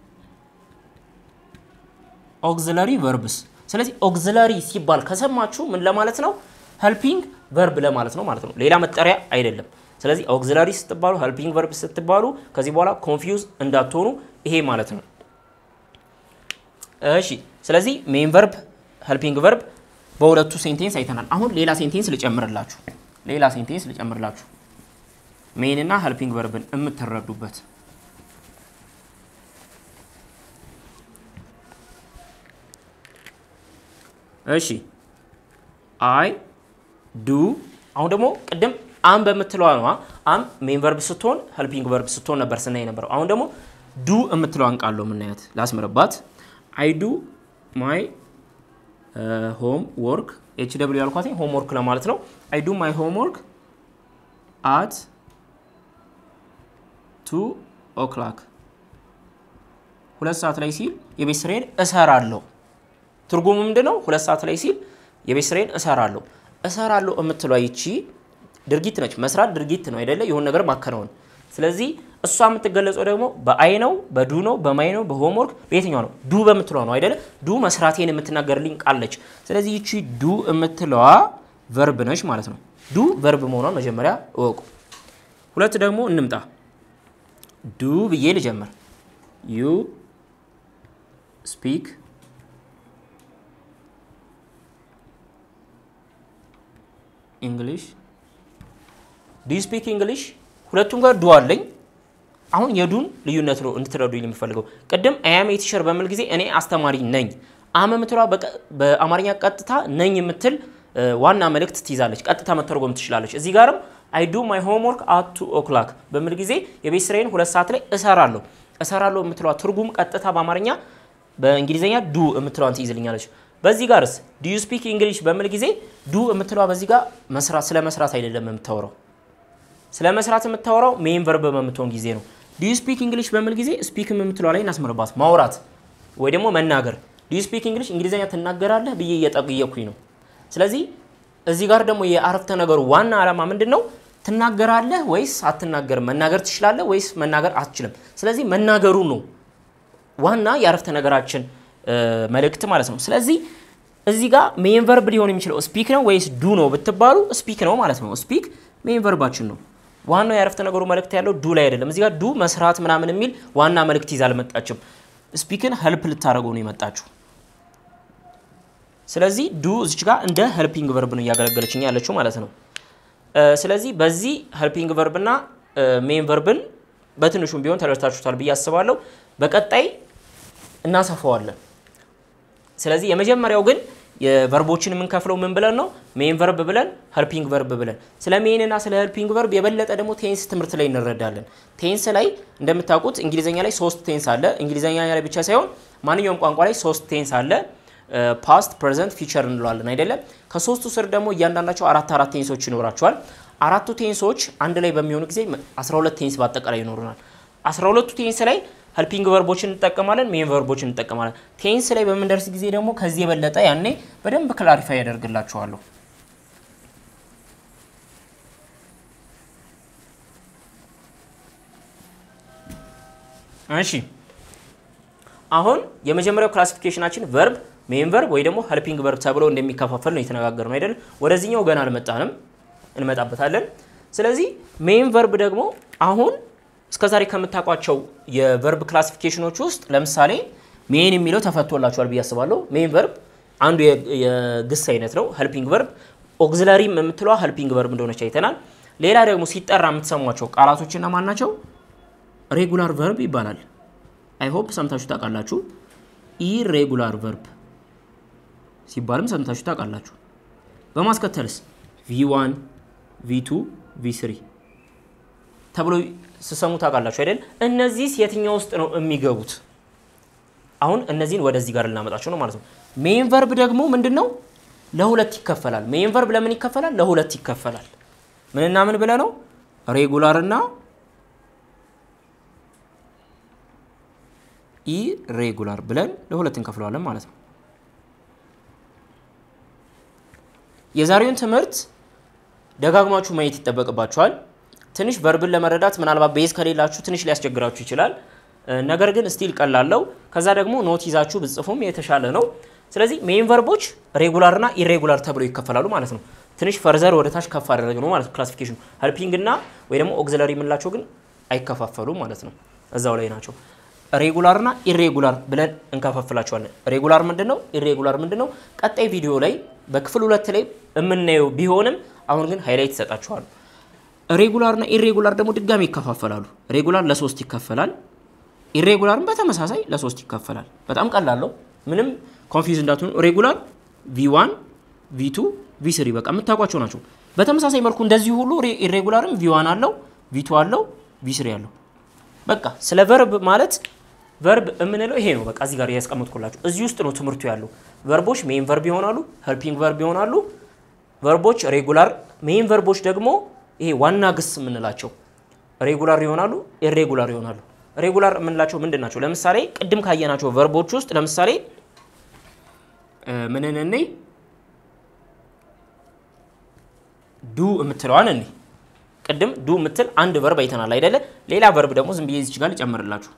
ኦግዚላሪ ቨርብስ ስለዚህ ኦግዚላሪ ሲባል ከሰማችሁ ምን ለማለት ነው? ሄልፒንግ ቨርብ ለማለት ነው ማለት ነው። ሌላ መጠሪያ አይደለም። ስለዚህ ኦግዚላሪ ስትባሉ፣ ሄልፒንግ ቨርብ ስትባሉ ከዚህ በኋላ ኮንፊውዝ እንዳትሆኑ ይሄ ማለት ነው። እሺ፣ ስለዚህ ሜን ቨርብ፣ ሄልፒንግ ቨርብ በሁለቱ ሴንቴንስ አይተናል። አሁን ሌላ ሴንቴንስ ልጨምርላችሁ። ሌላ ሴንቴንስ ልጨምርላችሁ ሜን እና ሄልፒንግ ቨርብን የምትረዱበት እሺ አይ ዱ አሁን ደግሞ ቅድም አም በምትለዋ ነዋ። አም ሜን ቨርብ ስትሆን ሄልፒንግ ቨርብ ስትሆን ነበር ስናይ ነበረው። አሁን ደግሞ ዱ የምትለዋን ቃል ነው የምናያት። ላስምርባት። አይ ዱ ማይ ሆም ወርክ ኤች ደብሊው ያልኳት ሆም ወርክ ለማለት ነው። አይ ዱ ማይ ሆም ወርክ አት ቱ ኦክላክ ሁለት ሰዓት ላይ ሲል የቤት ስራዬን እሰራለሁ። ትርጉሙ ምንድን ነው? ሁለት ሰዓት ላይ ሲል የቤት ስራዬን እሰራለሁ። እሰራለሁ የምትሏ ይቺ ድርጊት ነች። መስራት ድርጊት ነው አይደለ? የሆነ ነገር ማከናወን። ስለዚህ እሷ የምትገለጸው ደግሞ በአይ ነው፣ በዱ ነው፣ በማይ ነው፣ በሆምወርክ በየትኛው ነው? ዱ በምትሏ ነው አይደለ? ዱ መስራቴን የምትናገርልኝ ቃል ነች። ስለዚህ ይቺ ዱ የምትለዋ ቨርብ ነች ማለት ነው። ዱ ቨርብ መሆኗን መጀመሪያ እወቁ። ሁለት ደግሞ እንምጣ። ዱ ብዬ ልጀምር። ዩ ስፒክ እንግሊሽ ዱ ዩ ስፒክ እንግሊሽ። ሁለቱም ጋር ዱ አለኝ። አሁን የዱን ልዩነት ነው እንድትረዱኝ የምፈልገው። ቅድም አያም ቲቸር በምል ጊዜ እኔ አስተማሪ ነኝ። አመ የምትለዋ በአማርኛ ቀጥታ ነኝ የምትል ዋና መልእክት ትይዛለች። ቀጥታ መተርጎም ትችላለች። እዚህ ጋርም አይ ዱ ማይ ሆምወርክ አት ቱ ኦክላክ በምል ጊዜ የቤት ስራዬን ሁለት ሰዓት ላይ እሰራለሁ። እሰራለሁ የምትለዋ ትርጉም ቀጥታ በአማርኛ በእንግሊዝኛ ዱ የምትለዋን ትይዝልኛለች። በዚህ ጋርስ ዱ ዩ ስፒክ እንግሊሽ በምል ጊዜ ዱ የምትለዋ በዚህ ጋር መስራት ስለ መስራት አይደለም የምታወራው ስለ መስራት የምታወራው ሜን ቨርብ በምትሆን ጊዜ ነው። ዱ ዩ ስፒክ እንግሊሽ በምል ጊዜ ስፒክ የምትለዋ ላይ እናስምርባት ማውራት ወይ ደግሞ መናገር። ዱ ዩ ስፒክ እንግሊሽ እንግሊዝኛ ትናገራለህ ብዬ እየጠየኩኝ ነው። ስለዚህ እዚህ ጋር ደግሞ የአረፍተ ነገሩ ዋና ዓላማ ምንድን ነው? ትናገራለህ ወይስ አትናገርም? መናገር ትችላለህ ወይስ መናገር አትችልም? ስለዚህ መናገሩ ነው ዋና የአረፍተ ነገራችን መልእክት ማለት ነው። ስለዚህ እዚህ ጋር ሜን ቨርብ ሊሆን የሚችለው ስፒክ ነው ወይስ ዱ ነው ብትባሉ ስፒክ ነው ማለት ነው። ስፒክ ሜን ቨርባችን ነው። ዋናው የአረፍተ ነገሩ መልእክት ያለው ዱ ላይ አይደለም። እዚህ ጋር ዱ መስራት ምናምን የሚል ዋና መልእክት ይዛ አልመጣችም። ስፒክን ሄልፕ ልታደርገው ነው የመጣችው። ስለዚህ ዱ እዚች ጋር እንደ ሄልፒንግ ቨርብ ነው እያገለገለችኝ ያለችው ማለት ነው። ስለዚህ በዚህ ሄልፒንግ ቨርብና ሜን ቨርብን በትንሹም ቢሆን ተረድታችሁታል ብዬ አስባለሁ። በቀጣይ እናሰፋዋለን። ስለዚህ የመጀመሪያው ግን የቨርቦችን የምንከፍለው ምን ብለን ነው? ሜን ቨርብ ብለን ሄልፒንግ ቨርብ ብለን። ስለ ሜን እና ስለ ሄልፒንግ ቨርብ የበለጠ ደግሞ ቴንስ ትምህርት ላይ እንረዳለን። ቴንስ ላይ እንደምታውቁት እንግሊዝኛ ላይ ሶስት ቴንስ አለ። እንግሊዝኛ ላይ ብቻ ሳይሆን ማንኛውም ቋንቋ ላይ ሶስት ቴንስ አለ። ፓስት፣ ፕሬዘንት፣ ፊቸር እንለዋለን አይደለም። ከሶስቱ ስር ደግሞ እያንዳንዳቸው አራት አራት ቴንሶች ይኖራቸዋል። አራቱ ቴንሶች አንድ ላይ በሚሆኑ ጊዜ 12 ቴንስ በአጠቃላይ ይኖሩናል። 12ቱ ቴንስ ላይ ሄልፒንግ ቨርቦችን እንጠቀማለን፣ ሜን ቨርቦችን እንጠቀማለን። ቴንስ ላይ በምንደርስ ጊዜ ደግሞ ከዚህ የበለጠ ያኔ በደንብ ክላሪፋይ ያደርግላችኋለሁ። እሺ አሁን የመጀመሪያው ክላሲፊኬሽናችን ቨርብ ሜን ቨርብ ወይ ደግሞ ሄልፒንግ ቨርብ ተብሎ እንደሚከፋፈል ነው የተነጋገር ነው አይደል? ወደዚህኛው ገና አልመጣንም፣ እንመጣበታለን። ስለዚህ ሜን ቨርብ ደግሞ አሁን እስከዛሬ ከምታውቋቸው የቨርብ ክላሲፊኬሽኖች ውስጥ ለምሳሌ ሜን የሚለው ተፈቶላችኋል ብዬ አስባለሁ። ሜን ቨርብ አንዱ የግስ አይነት ነው። ሄልፒንግ ቨርብ ኦግዚለሪም የምትለዋ ሄልፒንግ ቨርብ እንደሆነች አይተናል። ሌላ ደግሞ ሲጠራ የምትሰሟቸው ቃላቶች እነማን ናቸው? ሬጉላር ቨርብ ይባላል። አይሆፕ ሰምታችሁ ታውቃላችሁ። ኢሬጉላር ቨርብ ሲባልም ሰምታችሁ ታውቃላችሁ። በማስከተልስ ቪ1 ቪ2 ቪ3 ተብሎ ስሰሙ ታውቃላችሁ አይደል? እነዚህስ የትኛው ውስጥ ነው የሚገቡት? አሁን እነዚህን ወደዚህ ጋር ልናመጣቸው ነው ማለት ነው። ሜን ቨርብ ደግሞ ምንድን ነው? ለሁለት ይከፈላል። ሜን ቨርብ ለምን ይከፈላል? ለሁለት ይከፈላል። ምንና ምን ብለ ነው? ሬጉላር እና ኢሬጉላር ብለን ለሁለት እንከፍለዋለን ማለት ነው። የዛሬውን ትምህርት ደጋግማችሁ ማየት ይጠበቅባችኋል። ትንሽ ቨርብን ለመረዳት ምናልባት ቤዝ ከሌላችሁ ትንሽ ሊያስቸግራችሁ ይችላል። ነገር ግን ስቲል ቀላለው። ከዛ ደግሞ ኖት ይዛችሁ ብጽፉም የተሻለ ነው። ስለዚህ ሜን ቨርቦች ሬጉላር እና ኢሬጉላር ተብለው ይከፈላሉ ማለት ነው። ትንሽ ፈርዘር ወደ ታች ከፍ አደረግ ነው ማለት ክላሲፊኬሽኑ። ሄልፒንግ እና ወይ ደግሞ ኦግዚለሪ የምንላቸው ግን አይከፋፈሉም ማለት ነው። እዛው ላይ ናቸው። ሬጉላር እና ኢሬጉላር ብለን እንከፋፍላቸዋለን። ሬጉላር ምንድን ነው? ኢሬጉላር ምንድን ነው? ቀጣይ ቪዲዮ ላይ በክፍል ሁለት ላይ የምናየው ቢሆንም አሁን ግን ሃይላይት ይሰጣችኋል። ሬጉላር እና ኢሬጉላር ደግሞ ድጋሚ ይከፋፈላሉ። ሬጉላር ለሶስት ይከፈላል። ኢሬጉላርም በተመሳሳይ ለሶስት ይከፈላል። በጣም ቀላለው። ምንም ኮንፊውዝ እንዳትሆኑ። ሬጉላር ቪ1፣ ቪ2፣ ቪ3 በቃ የምታውቋቸው ናቸው። በተመሳሳይ መልኩ እንደዚህ ሁሉ ኢሬጉላርም ቪ1 አለው፣ ቪ2 አለው፣ ቪ3 አለው። በቃ ስለ ቨርብ ማለት ቨርብ የምንለው ይሄ ነው። በቃ እዚህ ጋር ያስቀምጥኩላችሁ እዚህ ውስጥ ነው ትምህርቱ ያለው። ቨርቦች ሜን ቨርብ ይሆናሉ፣ ሄልፒንግ ቨርብ ይሆናሉ። ቨርቦች ሬጉላር፣ ሜን ቨርቦች ደግሞ ይሄ ዋና ግስ የምንላቸው ሬጉላር ይሆናሉ፣ ኢሬጉላር ይሆናሉ። ሬጉላር የምንላቸው ምንድን ናቸው? ለምሳሌ ቅድም ካየናቸው ቨርቦች ውስጥ ለምሳሌ ምንን እኔ ዱ የምትለዋን እኔ ቅድም ዱ የምትል አንድ ቨርብ አይተናል አይደለ? ሌላ ቨርብ ደግሞ ዝም ብዬ እዚች ጋር ልጨምርላችሁ።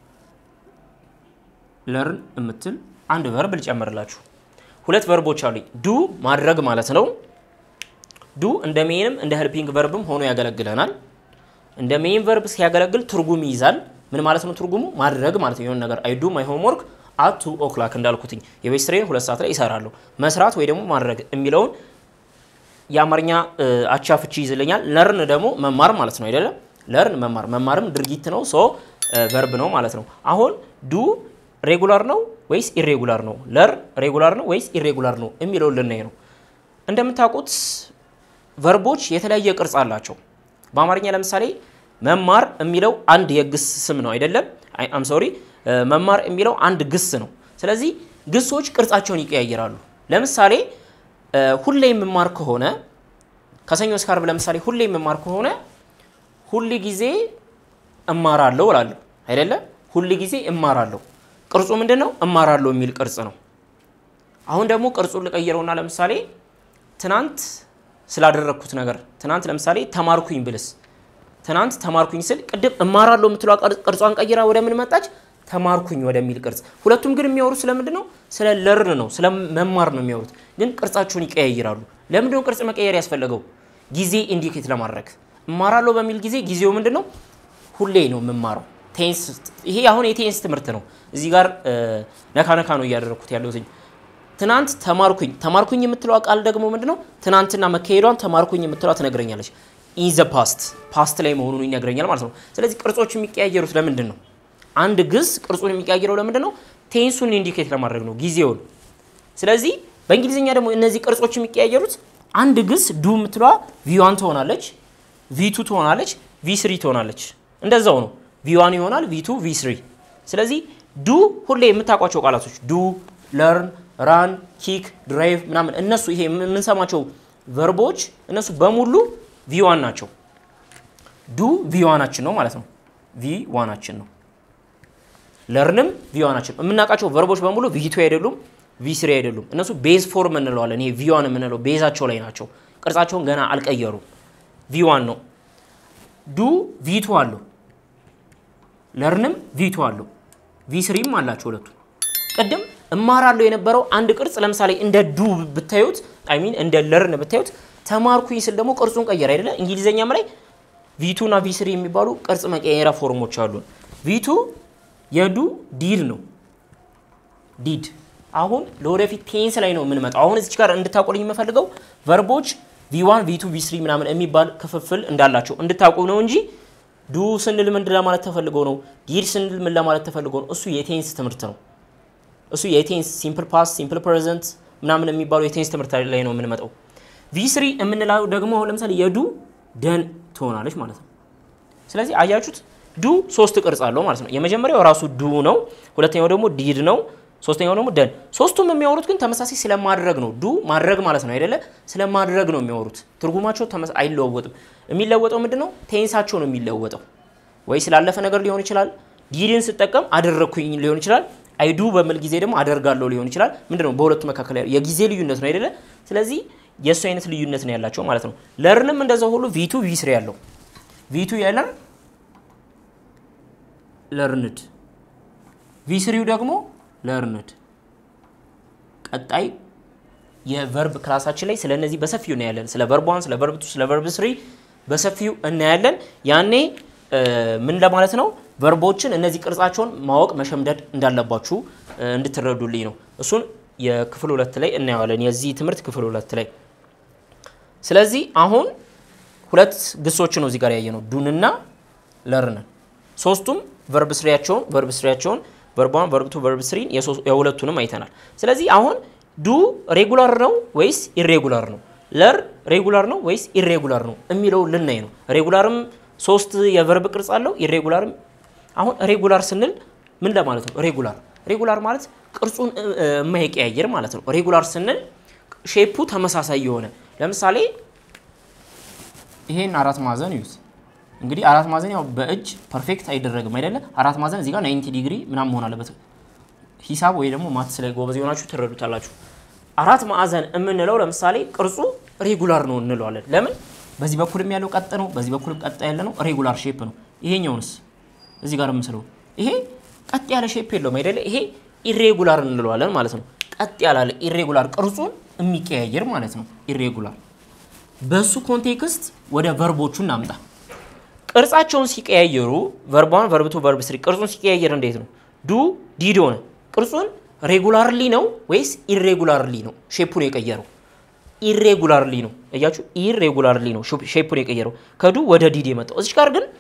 ለርን የምትል አንድ ቨርብ ልጨምርላችሁ። ሁለት ቨርቦች አሉኝ። ዱ ማድረግ ማለት ነው። ዱ እንደ ሜንም እንደ ሄልፒንግ ቨርብም ሆኖ ያገለግለናል። እንደ ሜን ቨርብ ሲያገለግል ትርጉም ይይዛል። ምን ማለት ነው ትርጉሙ? ማድረግ ማለት ነው። የሆነ ነገር አይ ዱ ማይ ሆምወርክ አት ቱ ኦክላክ እንዳልኩትኝ የቤት ስራዬን ሁለት ሰዓት ላይ ይሰራለሁ። መስራት ወይ ደግሞ ማድረግ የሚለውን የአማርኛ አቻ ፍቺ ይዝልኛል። ለርን ደግሞ መማር ማለት ነው አይደለም። ለርን መማር፣ መማርም ድርጊት ነው። ሶ ቨርብ ነው ማለት ነው። አሁን ዱ ሬጉላር ነው ወይስ ኢሬጉላር ነው? ለር ሬጉላር ነው ወይስ ኢሬጉላር ነው የሚለውን ልናይ ነው። እንደምታውቁት ቨርቦች የተለያየ ቅርጽ አላቸው። በአማርኛ ለምሳሌ መማር የሚለው አንድ የግስ ስም ነው አይደለም? አም ሶሪ መማር የሚለው አንድ ግስ ነው። ስለዚህ ግሶች ቅርጻቸውን ይቀያየራሉ። ለምሳሌ ሁሌ የምማር ከሆነ ከሰኞ እስከ ዓርብ ለምሳሌ ሁሌ የምማር ከሆነ ሁል ጊዜ እማራለሁ እላለሁ አይደለ? ሁል ጊዜ እማራለሁ። ቅርጹ ምንድን ነው? እማራለሁ የሚል ቅርጽ ነው። አሁን ደግሞ ቅርጹን ልቀይረውና ለምሳሌ ትናንት ስላደረግኩት ነገር ትናንት ለምሳሌ ተማርኩኝ ብልስ ትናንት ተማርኩኝ ስል ቅድም እማራለሁ የምትለው ቅርጿን ቀይራ ወደ ምን መጣች? ተማርኩኝ ወደሚል ቅርጽ። ሁለቱም ግን የሚያወሩት ስለምንድን ነው? ስለ ለርን ነው፣ ስለ መማር ነው የሚያወሩት። ግን ቅርጻቸውን ይቀያይራሉ። ለምንድን ነው ቅርጽ መቀየር ያስፈለገው? ጊዜ ኢንዲኬት ለማድረግ እማራለሁ በሚል ጊዜ ጊዜው ምንድን ነው? ሁሌ ነው የምማረው። ቴንስ ይሄ አሁን የቴንስ ትምህርት ነው። እዚህ ጋር ነካ ነካ ነው እያደረግኩት ያለሁት። ትናንት ተማርኩኝ ተማርኩኝ የምትለዋ ቃል ደግሞ ምንድነው? ትናንትና መካሄዷን ተማርኩኝ የምትለዋ ትነግረኛለች። ኢን ዘ ፓስት ፓስት ላይ መሆኑን ይነግረኛል ማለት ነው። ስለዚህ ቅርጾች የሚቀያየሩት ለምንድን ነው? አንድ ግስ ቅርጹን የሚቀያየረው ለምንድን ነው? ቴንሱን ኢንዲኬት ለማድረግ ነው፣ ጊዜውን። ስለዚህ በእንግሊዝኛ ደግሞ እነዚህ ቅርጾች የሚቀያየሩት አንድ ግስ ዱ የምትለዋ ቪዋን ትሆናለች፣ ቪቱ ትሆናለች፣ ቪስሪ ትሆናለች። እንደዛው ነው። ቪዋን ይሆናል፣ ቪቱ፣ ቪስሪ። ስለዚህ ዱ ሁሌ የምታውቋቸው ቃላቶች ዱ፣ ለርን፣ ራን፣ ኪክ፣ ድራይቭ ምናምን እነሱ ይሄ የምንሰማቸው ቨርቦች እነሱ በሙሉ ቪዋን ናቸው። ዱ ቪዋናችን ነው ማለት ነው። ቪዋናችን ነው። ለርንም ቪዋናችን የምናውቃቸው ቨርቦች በሙሉ ቪቱ አይደሉም፣ ቪስሪ አይደሉም። እነሱ ቤዝ ፎርም እንለዋለን። ይሄ ቪዋን የምንለው ቤዛቸው ላይ ናቸው። ቅርጻቸውን ገና አልቀየሩም። ቪዋን ነው። ዱ ቪቱ አለው። ለርንም ቪቱ አለው። ቪስሪም አላቸው ሁለቱ። ቅድም እማራለሁ የነበረው አንድ ቅርጽ ለምሳሌ እንደ ዱ ብታዩት አይ ሚን እንደ ለርን ብታዩት ተማርኩኝ ስል ደግሞ ቅርጹን ቀየር አይደለ? እንግሊዘኛም ላይ ቪቱ እና ቪስሪ የሚባሉ ቅርጽ መቀየሪያ ፎርሞች አሉ። ቪቱ የዱ ዲድ ነው። ዲድ አሁን ለወደፊት ቴንስ ላይ ነው የምንመጣው። አሁን እዚች ጋር እንድታውቁልኝ የምፈልገው ቨርቦች ቪዋን ቪቱ ቪስሪ ምናምን የሚባል ክፍፍል እንዳላቸው እንድታውቁ ነው እንጂ ዱ ስንል ምን ለማለት ተፈልጎ ነው? ዲድ ስንል ምን ለማለት ተፈልጎ ነው? እሱ የቴንስ ትምህርት ነው። እሱ የቴንስ ሲምፕል ፓስት፣ ሲምፕል ፕሬዘንት ምናምን የሚባሉ የቴንስ ትምህርት ላይ ነው የምንመጣው። ቪስሪ የምንለው ደግሞ ለምሳሌ የዱ ደን ትሆናለች ማለት ነው። ስለዚህ አያችሁት ዱ ሶስት ቅርጽ አለው ማለት ነው። የመጀመሪያው ራሱ ዱ ነው። ሁለተኛው ደግሞ ዲድ ነው። ሶስተኛው ደግሞ ደን። ሶስቱም የሚያወሩት ግን ተመሳሳይ ስለማድረግ ነው። ዱ ማድረግ ማለት ነው አይደለ? ስለማድረግ ነው የሚያወሩት። ትርጉማቸው አይለወጥም። የሚለወጠው ምንድን ነው? ቴንሳቸው ነው የሚለወጠው። ወይ ስላለፈ ነገር ሊሆን ይችላል። ዲድን ስጠቀም አደረግኩኝ ሊሆን ይችላል። አይዱ በምል ጊዜ ደግሞ አደርጋለሁ ሊሆን ይችላል። ምንድን ነው በሁለቱ መካከል የጊዜ ልዩነት ነው አይደለ? ስለዚህ የእሱ አይነት ልዩነት ነው ያላቸው ማለት ነው። ለርንም እንደዛ ሁሉ ቪቱ ቪስሪ ያለው ቪቱ የለር ለርንድ ቪስሪው ደግሞ ለርንድ። ቀጣይ የቨርብ ክላሳችን ላይ ስለ እነዚህ በሰፊው እናያለን። ስለ ቨርብ ዋን፣ ስለ ቨርብ ቱ፣ ስለ ቨርብ ስሪ በሰፊው እናያለን። ያኔ ምን ለማለት ነው ቨርቦችን እነዚህ ቅርጻቸውን ማወቅ መሸምደድ እንዳለባችሁ እንድትረዱልኝ ነው። እሱን የክፍል ሁለት ላይ እናየዋለን። የዚህ ትምህርት ክፍል ሁለት ላይ ስለዚህ አሁን ሁለት ግሶች ነው እዚህ ጋር ያየ ነው ዱንና ለርንን ሶስቱም ቨርብ ስሪያቸውን ቨርብ ስሪያቸውን ቨርብ ዋን ቨርብ ቱ ቨርብ ስሪን የሁለቱንም አይተናል። ስለዚህ አሁን ዱ ሬጉላር ነው ወይስ ኢሬጉላር ነው፣ ለር ሬጉላር ነው ወይስ ኢሬጉላር ነው የሚለው ልናይ ነው። ሬጉላርም ሶስት የቨርብ ቅርጽ አለው። ኢሬጉላርም አሁን ሬጉላር ስንል ምን ለማለት ነው? ሬጉላር ሬጉላር ማለት ቅርጹን የማይቀያየር ማለት ነው። ሬጉላር ስንል ሼፑ ተመሳሳይ የሆነ ለምሳሌ ይሄን አራት ማዕዘን ይዩት። እንግዲህ አራት ማዕዘን ያው በእጅ ፐርፌክት አይደረግም አይደለ? አራት ማዕዘን እዚህ ጋር 90 ዲግሪ ምናምን መሆን አለበት። ሂሳብ ወይ ደግሞ ማትስ ላይ ጎበዝ የሆናችሁ ትረዱታላችሁ። አራት ማዕዘን የምንለው ለምሳሌ ቅርጹ ሬጉላር ነው እንለዋለን። ለምን? በዚህ በኩልም ያለው ቀጥ ነው፣ በዚህ በኩልም ቀጥ ያለ ነው። ሬጉላር ሼፕ ነው። ይሄኛውንስ እዚህ ጋር የምስለው ይሄ ቀጥ ያለ ሼፕ የለውም አይደለ? ይሄ ኢሬጉላር እንለዋለን ማለት ነው። ቀጥ ያላለ ኢሬጉላር ቅርጹን የሚቀያየር ማለት ነው። ኢሬጉላር በሱ ኮንቴክስት ወደ ቨርቦቹ እናምጣ። ቅርጻቸውን ሲቀያየሩ ቨርብ ዋን ቨርብ ቱ ቨርብ ስሪ ቅርጹን ሲቀያየር እንዴት ነው? ዱ ዲድ ሆነ። ቅርጹን ሬጉላርሊ ነው ወይስ ኢሬጉላርሊ ነው ሼፑን የቀየረው? ኢሬጉላርሊ ነው። እያችሁ ኢሬጉላርሊ ነው ሼፑን የቀየረው ከዱ ወደ ዲድ የመጣው። እዚች ጋር ግን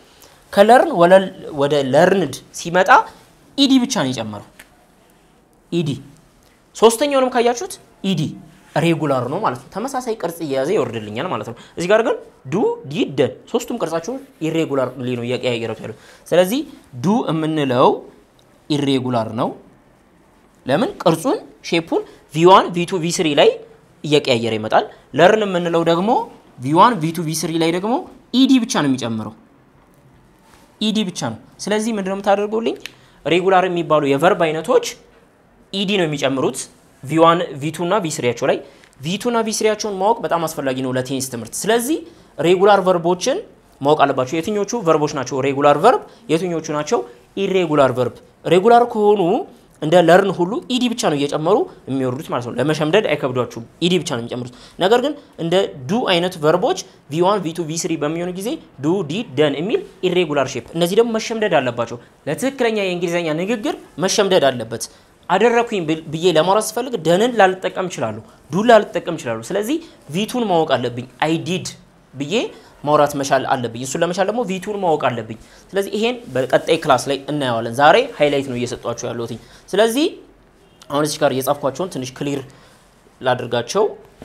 ከለርን ወደ ለርንድ ሲመጣ ኢዲ ብቻ ነው የጨመረው። ኢዲ ሶስተኛውንም ካያችሁት ኢዲ ሬጉላር ነው ማለት ነው። ተመሳሳይ ቅርጽ እየያዘ ይወርድልኛል ማለት ነው። እዚህ ጋር ግን ዱ ዲድ ደን ሶስቱም ቅርጻቸውን ኢሬጉላር ነው እያቀያየሩት ያሉት። ስለዚህ ዱ የምንለው ኢሬጉላር ነው። ለምን ቅርጹን ሼፑን ቪዋን ቪቱ ቪስሪ ላይ እየቀያየረ ይመጣል። ለርን የምንለው ደግሞ ቪዋን ቪቱ ቪስሪ ላይ ደግሞ ኢዲ ብቻ ነው የሚጨምረው ኢዲ ብቻ ነው። ስለዚህ ምንድነው የምታደርጉልኝ? ሬጉላር የሚባሉ የቨርብ አይነቶች ኢዲ ነው የሚጨምሩት ቪዋን ቪቱ እና ቪስሪያቸው ላይ ቪቱ እና ቪስሪያቸውን ማወቅ በጣም አስፈላጊ ነው ለቴኒስ ትምህርት። ስለዚህ ሬጉላር ቨርቦችን ማወቅ አለባቸው። የትኞቹ ቨርቦች ናቸው ሬጉላር ቨርብ፣ የትኞቹ ናቸው ኢሬጉላር ቨርብ። ሬጉላር ከሆኑ እንደ ለርን ሁሉ ኢዲ ብቻ ነው እየጨመሩ የሚወርዱት ማለት ነው። ለመሸምደድ አይከብዷችሁም። ኢዲ ብቻ ነው የሚጨምሩት። ነገር ግን እንደ ዱ አይነት ቨርቦች ቪዋን ቪቱ ቪስሪ በሚሆኑ ጊዜ ዱ ዲድ ደን የሚል ኢሬጉላር ሼፕ፣ እነዚህ ደግሞ መሸምደድ አለባቸው። ለትክክለኛ የእንግሊዝኛ ንግግር መሸምደድ አለበት። አደረኩኝ ብዬ ለማውራት ስፈልግ ደንን ላልጠቀም ይችላሉ፣ ዱን ላልጠቀም ይችላሉ። ስለዚህ ቪቱን ማወቅ አለብኝ። አይ ዲድ ብዬ ማውራት መቻል አለብኝ። እሱን ለመቻል ደግሞ ቪቱን ማወቅ አለብኝ። ስለዚህ ይሄን በቀጣይ ክላስ ላይ እናየዋለን። ዛሬ ሃይላይት ነው እየሰጧቸው ያለሁት። ስለዚህ አሁን እዚህ ጋር የጻፍኳቸውን ትንሽ ክሊር ላድርጋቸው።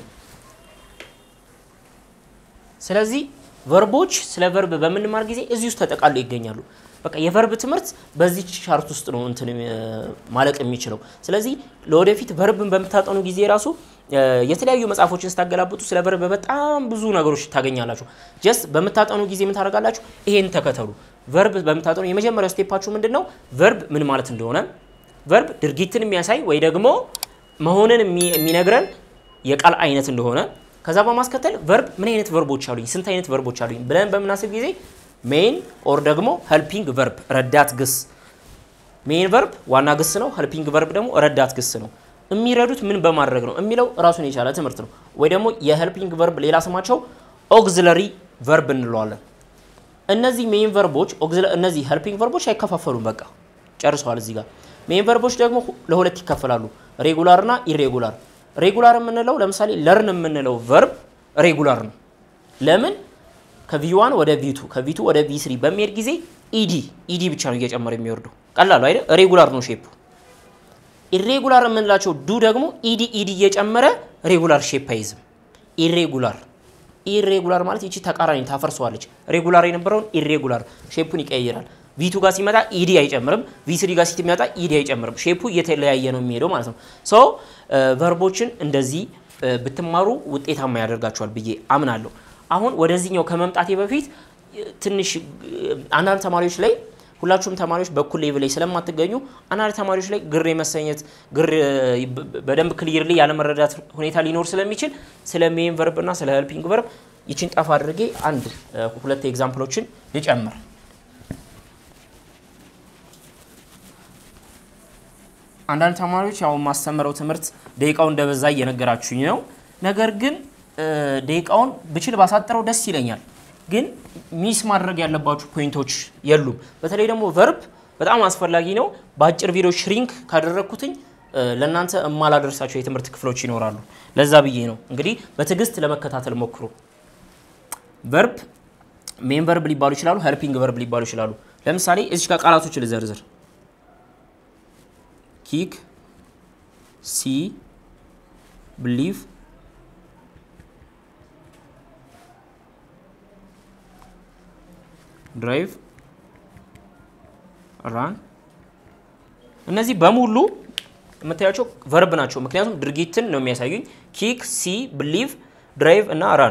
ስለዚህ ቨርቦች ስለ ቨርብ በምንማር ጊዜ እዚህ ውስጥ ተጠቃለው ይገኛሉ። በቃ የቨርብ ትምህርት በዚህ ቻርት ውስጥ ነው እንትን ማለቅ የሚችለው። ስለዚህ ለወደፊት ቨርብን በምታጠኑ ጊዜ ራሱ የተለያዩ መጽሐፎችን ስታገላብጡ ስለ ቨርብ በጣም ብዙ ነገሮች ታገኛላችሁ። ጀስት በምታጠኑ ጊዜ ምን ታደርጋላችሁ? ይሄን ተከተሉ። ቨርብ በምታጠኑ የመጀመሪያው ስቴፓችሁ ምንድን ነው? ቨርብ ምን ማለት እንደሆነ፣ ቨርብ ድርጊትን የሚያሳይ ወይ ደግሞ መሆንን የሚነግረን የቃል አይነት እንደሆነ፣ ከዛ በማስከተል ቨርብ ምን አይነት ቨርቦች አሉኝ፣ ስንት አይነት ቨርቦች አሉኝ ብለን በምናስብ ጊዜ ሜን ኦር ደግሞ ሄልፒንግ ቨርብ ረዳት ግስ። ሜን ቨርብ ዋና ግስ ነው። ሄልፒንግ ቨርብ ደግሞ ረዳት ግስ ነው። የሚረዱት ምን በማድረግ ነው የሚለው ራሱን የቻለ ትምህርት ነው። ወይ ደግሞ የሄልፒንግ ቨርብ ሌላ ስማቸው ኦግዚለሪ ቨርብ እንለዋለን። እነዚህ ሜን ቨርቦች እነዚህ ሄልፒንግ ቨርቦች አይከፋፈሉም። በቃ ጨርሰዋል። እዚህ ጋር ሜን ቨርቦች ደግሞ ለሁለት ይከፈላሉ፣ ሬጉላር እና ኢሬጉላር። ሬጉላር የምንለው ለምሳሌ ለርን የምንለው ቨርብ ሬጉላር ነው። ለምን ከቪዋን ወደ ቪቱ ከቪቱ ወደ ቪስሪ በሚሄድ ጊዜ ኢዲ ኢዲ ብቻ ነው እየጨመረ የሚወርደው። ቀላሉ አይደል? ሬጉላር ነው ሼፑ። ኢሬጉላር የምንላቸው ዱ ደግሞ ኢዲ ኢዲ እየጨመረ ሬጉላር ሼፕ አይዝም። ኢሬጉላር ኢሬጉላር ማለት ይቺ ተቃራኒ ታፈርሰዋለች። ሬጉላር የነበረውን ኢሬጉላር ሼፑን ይቀይራል። ቪቱ ጋር ሲመጣ ኢዲ አይጨምርም። ቪስሪ ጋር ሲመጣ ኢዲ አይጨምርም። ሼፑ እየተለያየ ነው የሚሄደው ማለት ነው። ሶ ቨርቦችን እንደዚህ ብትማሩ ውጤታማ ያደርጋቸዋል ብዬ አምናለሁ። አሁን ወደዚህኛው ከመምጣቴ በፊት ትንሽ አንዳንድ ተማሪዎች ላይ ሁላችሁም ተማሪዎች በኩል ሌቭል ላይ ስለማትገኙ አንዳንድ ተማሪዎች ላይ ግር የመሰኘት ግር በደንብ ክሊርሊ ያለመረዳት ሁኔታ ሊኖር ስለሚችል ስለ ሜን ቨርብ እና ስለ ሄልፒንግ ቨርብ ይችን ጠፋ አድርጌ አንድ ሁለት ኤግዛምፕሎችን ልጨምር። አንዳንድ ተማሪዎች ያው ማስተምረው ትምህርት ደቂቃው እንደበዛ እየነገራችሁኝ ነው። ነገር ግን ደቂቃውን ብችል ባሳጥረው ደስ ይለኛል። ግን ሚስ ማድረግ ያለባችሁ ፖይንቶች የሉም። በተለይ ደግሞ ቨርብ በጣም አስፈላጊ ነው። በአጭር ቪዲዮ ሽሪንክ ካደረግኩትኝ ለእናንተ የማላደርሳቸው የትምህርት ክፍሎች ይኖራሉ። ለዛ ብዬ ነው እንግዲህ በትዕግስት ለመከታተል ሞክሩ። ቨርብ ሜን ቨርብ ሊባሉ ይችላሉ፣ ሄልፒንግ ቨርብ ሊባሉ ይችላሉ። ለምሳሌ እዚህ ጋር ቃላቶች ልዘርዝር። ኪክ፣ ሲ፣ ብሊቭ ድራይቭ ራን እነዚህ በሙሉ የምታያቸው ቨርብ ናቸው። ምክንያቱም ድርጊትን ነው የሚያሳዩኝ። ኪክ፣ ሲ፣ ብሊቭ፣ ድራይቭ እና ራን።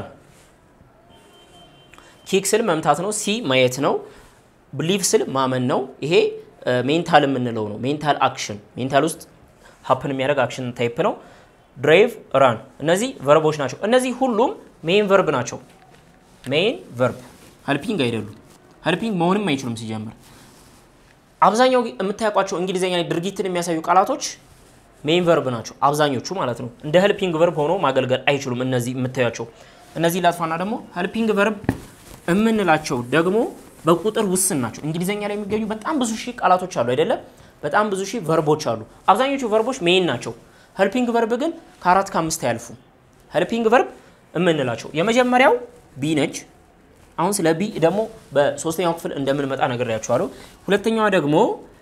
ኪክ ስል መምታት ነው። ሲ ማየት ነው። ብሊቭ ስል ማመን ነው። ይሄ ሜንታል የምንለው ነው። ሜንታል አክሽን፣ ሜንታል ውስጥ ሀፕን የሚያደርግ አክሽን ታይፕ ነው። ድራይቭ፣ ራን እነዚህ ቨርቦች ናቸው። እነዚህ ሁሉም ሜን ቨርብ ናቸው። ሜን ቨርብ ሄልፒንግ አይደሉም። ሄልፒንግ መሆንም አይችሉም ሲጀምር። አብዛኛው የምታውቋቸው እንግሊዝኛ ላይ ድርጊትን የሚያሳዩ ቃላቶች ሜን ቨርብ ናቸው፣ አብዛኞቹ ማለት ነው። እንደ ሄልፒንግ ቨርብ ሆኖ ማገልገል አይችሉም። እነዚህ የምታያቸው እነዚህ ላጥፋና ደግሞ ሄልፒንግ ቨርብ የምንላቸው ደግሞ በቁጥር ውስን ናቸው። እንግሊዝኛ ላይ የሚገኙ በጣም ብዙ ሺህ ቃላቶች አሉ አይደለም? በጣም ብዙ ሺህ ቨርቦች አሉ። አብዛኞቹ ቨርቦች ሜን ናቸው። ሄልፒንግ ቨርብ ግን ከአራት ከአምስት አያልፉ። ሄልፒንግ ቨርብ የምንላቸው የመጀመሪያው ቢ ነች። አሁን ስለ ቢ ደግሞ በሶስተኛው ክፍል እንደምንመጣ ነግሬያችኋለሁ። ሁለተኛዋ ደግሞ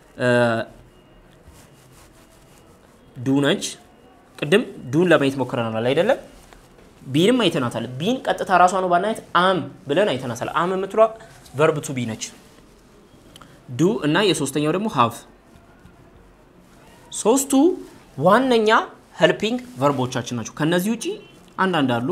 ዱ ነች። ቅድም ዱን ለማየት ሞክረናል አይደለም? ቢንም አይተናታል። ቢን ቀጥታ ራሷ ነው ባናየት አም ብለን አይተናታል። አም የምትሏ ቨርብ ቱ ቢ ነች። ዱ እና የሶስተኛው ደግሞ ሃቭ ሶስቱ ዋነኛ ሄልፒንግ ቨርቦቻችን ናቸው። ከነዚህ ውጪ አንዳንድ አሉ።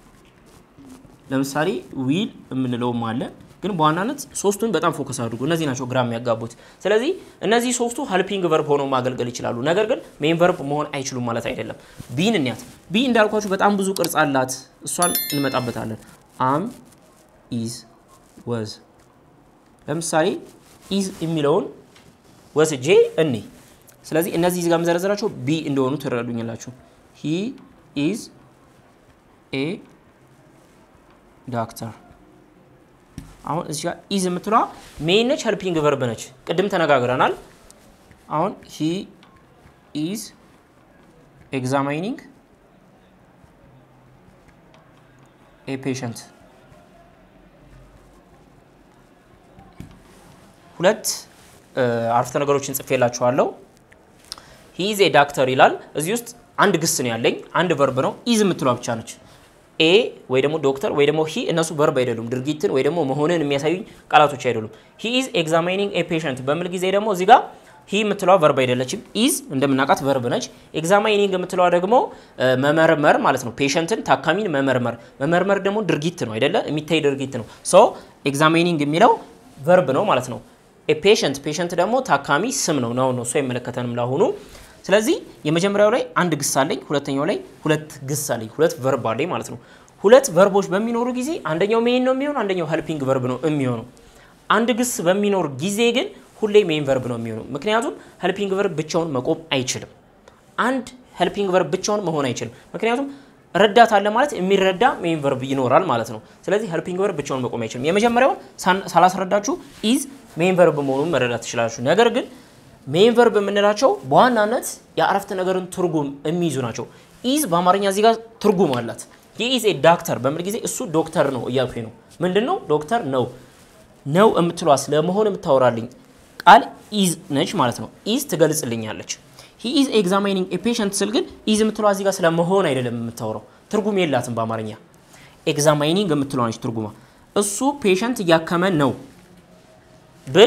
ለምሳሌ ዊል የምንለውም አለ። ግን በዋናነት ሶስቱን በጣም ፎከስ አድርጉ። እነዚህ ናቸው ግራ የሚያጋቡት። ስለዚህ እነዚህ ሶስቱ ሄልፒንግ ቨርብ ሆነው ማገልገል ይችላሉ። ነገር ግን ሜን ቨርብ መሆን አይችሉም ማለት አይደለም። ቢን እንያት። ቢ እንዳልኳችሁ በጣም ብዙ ቅርጽ አላት። እሷን እንመጣበታለን። አም፣ ኢዝ፣ ወዝ። ለምሳሌ ኢዝ የሚለውን ወስጄ እኔ ስለዚህ እነዚህ እዚህ ጋር የምዘረዝራቸው ቢ እንደሆኑ ትረዱኛላችሁ። ሂ ኢዝ ኤ ዳክተር። አሁን እዚህ ጋር ኢዝ የምትለዋ ሜን ነች፣ ሄልፒንግ ቨርብ ነች። ቅድም ተነጋግረናል። አሁን ሂ ኢዝ ኤግዛማይኒንግ ኤ ፔሸንት ሁለት አረፍተ ነገሮችን ጽፌላችኋለሁ። ሂ ኢዝ ኤ ዳክተር ይላል። እዚህ ውስጥ አንድ ግስ ነው ያለኝ፣ አንድ ቨርብ ነው። ኢዝ የምትሏ ብቻ ነች። ኤ ወይ ደግሞ ዶክተር ወይ ደግሞ ሂ እነሱ ቨርብ አይደሉም። ድርጊትን ወይ ደግሞ መሆንን የሚያሳዩኝ ቃላቶች አይደሉም። ሂ ኢዝ ኤግዛማይኒንግ ኤ ፔሸንት በሚል ጊዜ ደግሞ እዚህ ጋር ሂ የምትለዋ ቨርብ አይደለችም። ኢዝ እንደምናውቃት ቨርብ ነች። ኤግዛማይኒንግ የምትለዋ ደግሞ መመርመር ማለት ነው። ፔሸንትን ታካሚን መመርመር። መመርመር ደግሞ ድርጊት ነው አይደለ? የሚታይ ድርጊት ነው። ሶ ኤግዛማይኒንግ የሚለው ቨርብ ነው ማለት ነው። ፔሸንት ፔሸንት ደግሞ ታካሚ ስም ነው ነው ነው እሱ አይመለከተንም ለአሁኑ። ስለዚህ የመጀመሪያው ላይ አንድ ግስ አለኝ፣ ሁለተኛው ላይ ሁለት ግስ አለኝ፣ ሁለት ቨርብ አለኝ ማለት ነው። ሁለት ቨርቦች በሚኖሩ ጊዜ አንደኛው ሜን ነው የሚሆነው፣ አንደኛው ሄልፒንግ ቨርብ ነው የሚሆነው። አንድ ግስ በሚኖር ጊዜ ግን ሁሌ ሜን ቨርብ ነው የሚሆነው። ምክንያቱም ሄልፒንግ ቨርብ ብቻውን መቆም አይችልም። አንድ ሄልፒንግ ቨርብ ብቻውን መሆን አይችልም። ምክንያቱም ረዳት አለ ማለት የሚረዳ ሜን ቨርብ ይኖራል ማለት ነው። ስለዚህ ሄልፒንግ ቨርብ ብቻውን መቆም አይችልም። የመጀመሪያውን ሳላስረዳችሁ ኢዝ ሜን ቨርብ መሆኑን መረዳት ትችላላችሁ። ነገር ግን ሜን ቨርብ የምንላቸው በዋናነት የአረፍተ ነገርን ትርጉም የሚይዙ ናቸው። ኢዝ በአማርኛ እዚህ ጋር ትርጉም አላት። የኢዝ ኤ ዳክተር በሚል ጊዜ እሱ ዶክተር ነው እያልኩኝ ነው። ምንድን ነው ዶክተር ነው ነው የምትሏ ስለመሆን የምታወራልኝ ቃል ኢዝ ነች ማለት ነው። ኢዝ ትገልጽልኛለች። ሂ ኢዝ ኤግዛማይኒንግ ኤ ፔሸንት ስል ግን ኢዝ የምትለዋ እዚህ ጋር ስለመሆን አይደለም የምታወራው። ትርጉም የላትም በአማርኛ ኤግዛማይኒንግ የምትለዋ ነች ትርጉማ። እሱ ፔሸንት እያከመ ነው ብል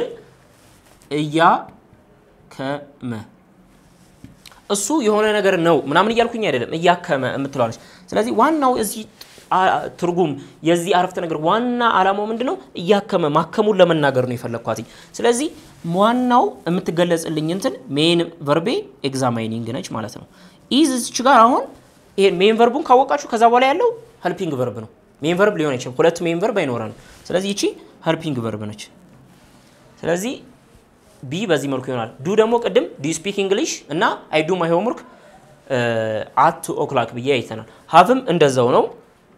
እያከመ እሱ የሆነ ነገር ነው ምናምን እያልኩኝ አይደለም፣ እያከመ የምትለዋለች። ስለዚህ ዋናው እዚህ ትርጉም የዚህ አረፍተ ነገር ዋና ዓላማው ምንድን ነው? እያከመ ማከሙን ለመናገር ነው የፈለግኳት። ስለዚህ ዋናው የምትገለጽልኝ እንትን ሜን ቨርቤ ኤግዛማይኒንግ ነች ማለት ነው። ኢዝ እዚች ጋር አሁን ይሄ ሜን ቨርቡን ካወቃችሁ ከዛ በኋላ ያለው ሄልፒንግ ቨርብ ነው። ሜን ቨርብ ሊሆን አይችልም። ሁለት ሜን ቨርብ አይኖረንም። ስለዚህ ይቺ ሄልፒንግ ቨርብ ነች። ስለዚህ ቢ በዚህ መልኩ ይሆናል። ዱ ደግሞ ቅድም ዱ ስፒክ እንግሊሽ እና አይ ዱ ማይ ሆምወርክ አት ቱ ኦክላክ ብዬ አይተናል። ሀቭም እንደዛው ነው።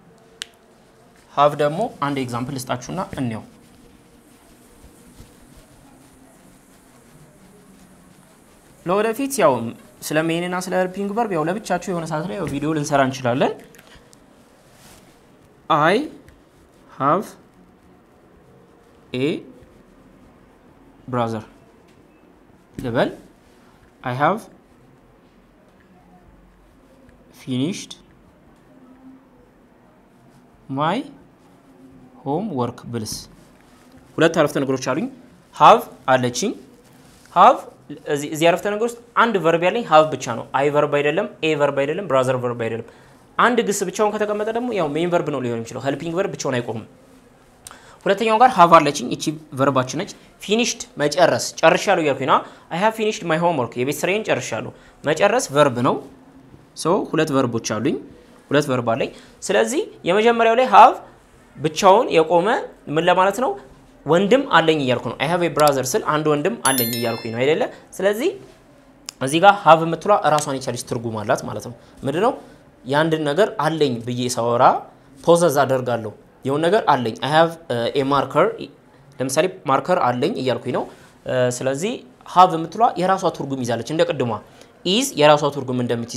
ሀቭ ደግሞ አንድ ኤግዛምፕል ልስጣችሁና እንየው። ለወደፊት ያው ስለ ሜንና ስለ ሄልፒንግ ቨርብ ያው ለብቻችሁ የሆነ ሰዓት ላይ ያው ቪዲዮ ልንሰራ እንችላለን። አይ ሃቭ ኤ ብራዘር ልበል። አይ ሃቭ ፊኒሽድ ማይ ሆም ወርክ ብልስ ሁለት አረፍተ ነገሮች አሉኝ። ሃቭ አለችኝ። ሃቭ እዚህ አረፍተ ነገር ውስጥ አንድ ቨርብ ያለኝ ሃቭ ብቻ ነው። አይ ቨርብ አይደለም፣ ኤ ቨርብ አይደለም፣ ብራዘር ቨርብ አይደለም። አንድ ግስ ብቻውን ከተቀመጠ ደግሞ ያው ሜን ቨርብ ነው ሊሆን የሚችለው። ሄልፒንግ ቨርብ ብቻውን አይቆምም። ሁለተኛው ጋር ሃቭ አለችኝ። እቺ ቨርባችን ነች። ፊኒሽድ መጨረስ፣ ጨርሻለሁ እያልኩኝ ነው። አይ ሃቭ ፊኒሽድ ማይ ሆም ወርክ የቤት ስራዬን ጨርሻለሁ። መጨረስ ቨርብ ነው። ሶ ሁለት ቨርቦች አሉኝ። ሁለት ቨርብ አለኝ። ስለዚህ የመጀመሪያው ላይ ሃቭ ብቻውን የቆመ ምን ለማለት ነው? ወንድም አለኝ እያልኩ ነው። አይ ሃቭ ኤ ብራዘር ስል አንድ ወንድም አለኝ እያልኩኝ ነው አይደለ? ስለዚህ እዚህ ጋር ሃቭ የምትሏ እራሷን የቻለች ትርጉም አላት ማለት ነው። ምንድን ነው? የአንድን ነገር አለኝ ብዬ ሳወራ ፖዘዝ አደርጋለሁ። የሆነ ነገር አለኝ። አይ ሃቭ ኤ ማርከር፣ ለምሳሌ ማርከር አለኝ እያልኩኝ ነው። ስለዚህ ሃቭ የምትሏ የራሷ ትርጉም ይዛለች እንደ ቅድሟ ኢዝ የራሷ ትርጉም እንደምትይዘው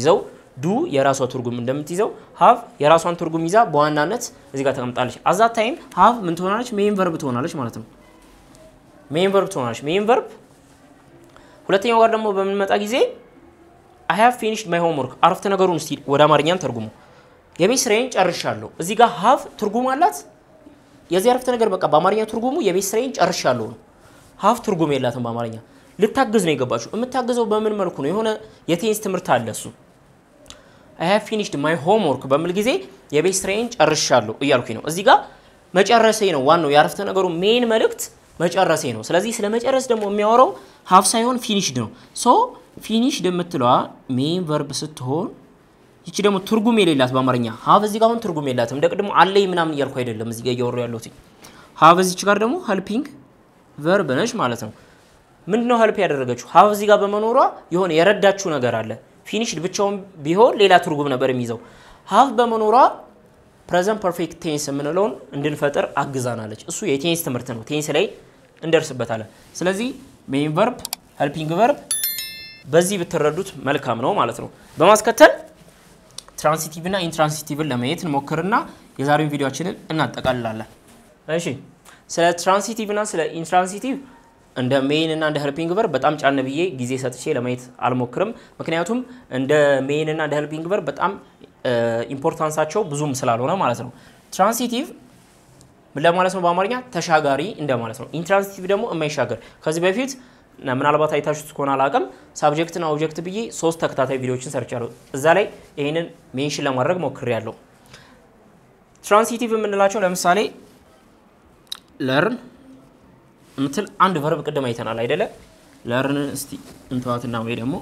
ዱ የራሷ ትርጉም እንደምትይዘው ሀቭ የራሷን ትርጉም ይዛ በዋናነት እዚህ ጋር ተቀምጣለች። አዛት ታይም ሀቭ ምን ትሆናለች? ሜን ቨርብ ትሆናለች ማለት ነው። ሜን ቨርብ ትሆናለች። ሜን ቨርብ ሁለተኛው ጋር ደግሞ በምንመጣ ጊዜ አይ ሃቭ ፊኒሽድ ማይ ሆምወርክ አረፍተ ነገሩን እስቲ ወደ አማርኛም ተርጉሙ። የቤት ስራዬን ጨርሻለሁ። እዚህ ጋር ሀቭ ትርጉም አላት። የዚህ አረፍተ ነገር በቃ በአማርኛ ትርጉሙ የቤት ስራዬን ጨርሻለሁ ነው። ሀቭ ትርጉም የላትም በአማርኛ ልታግዝ ነው የገባችሁ። የምታግዘው በምን መልኩ ነው? የሆነ የቴንስ ትምህርት አለ እሱ አይ ሃቭ ፊኒሽድ ማይ ሆምወርክ በሚል ጊዜ የቤት ስራዬን ጨርሻለሁ እያልኩኝ ነው። እዚህ ጋር መጨረሴ ነው ዋናው የአረፍተ ነገሩ ሜን መልእክት መጨረሴ ነው። ስለዚህ ስለ መጨረስ ደግሞ የሚያወራው ሀቭ ሳይሆን ፊኒሽድ ነው። ሶ ፊኒሽድ የምትለዋ ሜን ቨርብ ስትሆን ይቺ ደግሞ ትርጉም የሌላት በአማርኛ ሀቭ እዚህ ጋር አሁን ትርጉም የላትም። እንደ ቅድሞ አለኝ ምናምን እያልኩ አይደለም እዚህ ጋር እያወሩ ያለሁት ሀቭ እዚች ጋር ደግሞ ሄልፒንግ ቨርብ ነች ማለት ነው። ምንድን ነው ሄልፕ ያደረገችው? ሀቭ እዚህ ጋር በመኖሯ የሆነ የረዳችው ነገር አለ። ፊኒሽድ ብቻውን ቢሆን ሌላ ትርጉም ነበር የሚይዘው። ሀቭ በመኖሯ ፕሬዘንት ፐርፌክት ቴንስ የምንለውን እንድንፈጥር አግዛናለች። እሱ የቴንስ ትምህርት ነው። ቴንስ ላይ እንደርስበታለን። ስለዚህ ሜን ቨርብ ሄልፒንግ ቨርብ በዚህ ብትረዱት መልካም ነው ማለት ነው። በማስከተል ትራንሲቲቭ እና ኢንትራንሲቲቭን ለማየት እንሞክርና የዛሬውን ቪዲዮችንን እናጠቃልላለን። እሺ ስለ ትራንሲቲቭ እና ስለ ኢንትራንሲቲቭ እንደ ሜይን እና እንደ ሄልፒንግ ቨርብ በጣም ጫን ብዬ ጊዜ ሰጥቼ ለማየት አልሞክርም። ምክንያቱም እንደ ሜይን እና እንደ ሄልፒንግ ቨርብ በጣም ኢምፖርታንሳቸው ብዙም ስላልሆነ ማለት ነው። ትራንሲቲቭ ምን ለማለት ነው? በአማርኛ ተሻጋሪ እንደማለት ነው። ኢንትራንሲቲቭ ደግሞ የማይሻገር ከዚህ በፊት ምናልባት አይታችሁት ከሆነ አላውቅም፣ ሳብጀክትና ኦብጀክት ብዬ ሶስት ተከታታይ ቪዲዮዎችን ሰርቻለሁ። እዛ ላይ ይህንን ሜንሽን ለማድረግ ሞክሬያለሁ። ትራንሲቲቭ የምንላቸው ለምሳሌ ለርን የምትል አንድ ቨርብ ቅድም አይተናል አይደለ? ለርን እስቲ እንተዋትና ወይ ደግሞ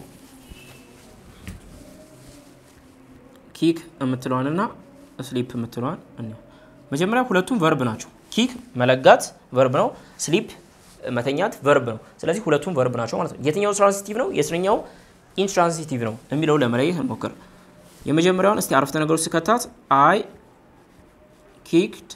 ኪክ የምትለዋንና ስሊፕ የምትለዋን መጀመሪያ ሁለቱም ቨርብ ናቸው። ኪክ መለጋት ቨርብ ነው። ስሊፕ መተኛት ቨርብ ነው። ስለዚህ ሁለቱም ቨርብ ናቸው ማለት ነው። የትኛው ትራንሲቲቭ ነው የትኛው ኢንትራንሲቲቭ ነው የሚለው ለመለየት እንሞክር። የመጀመሪያውን እስቲ አረፍተ ነገሮች ስከታት አይ ኪክድ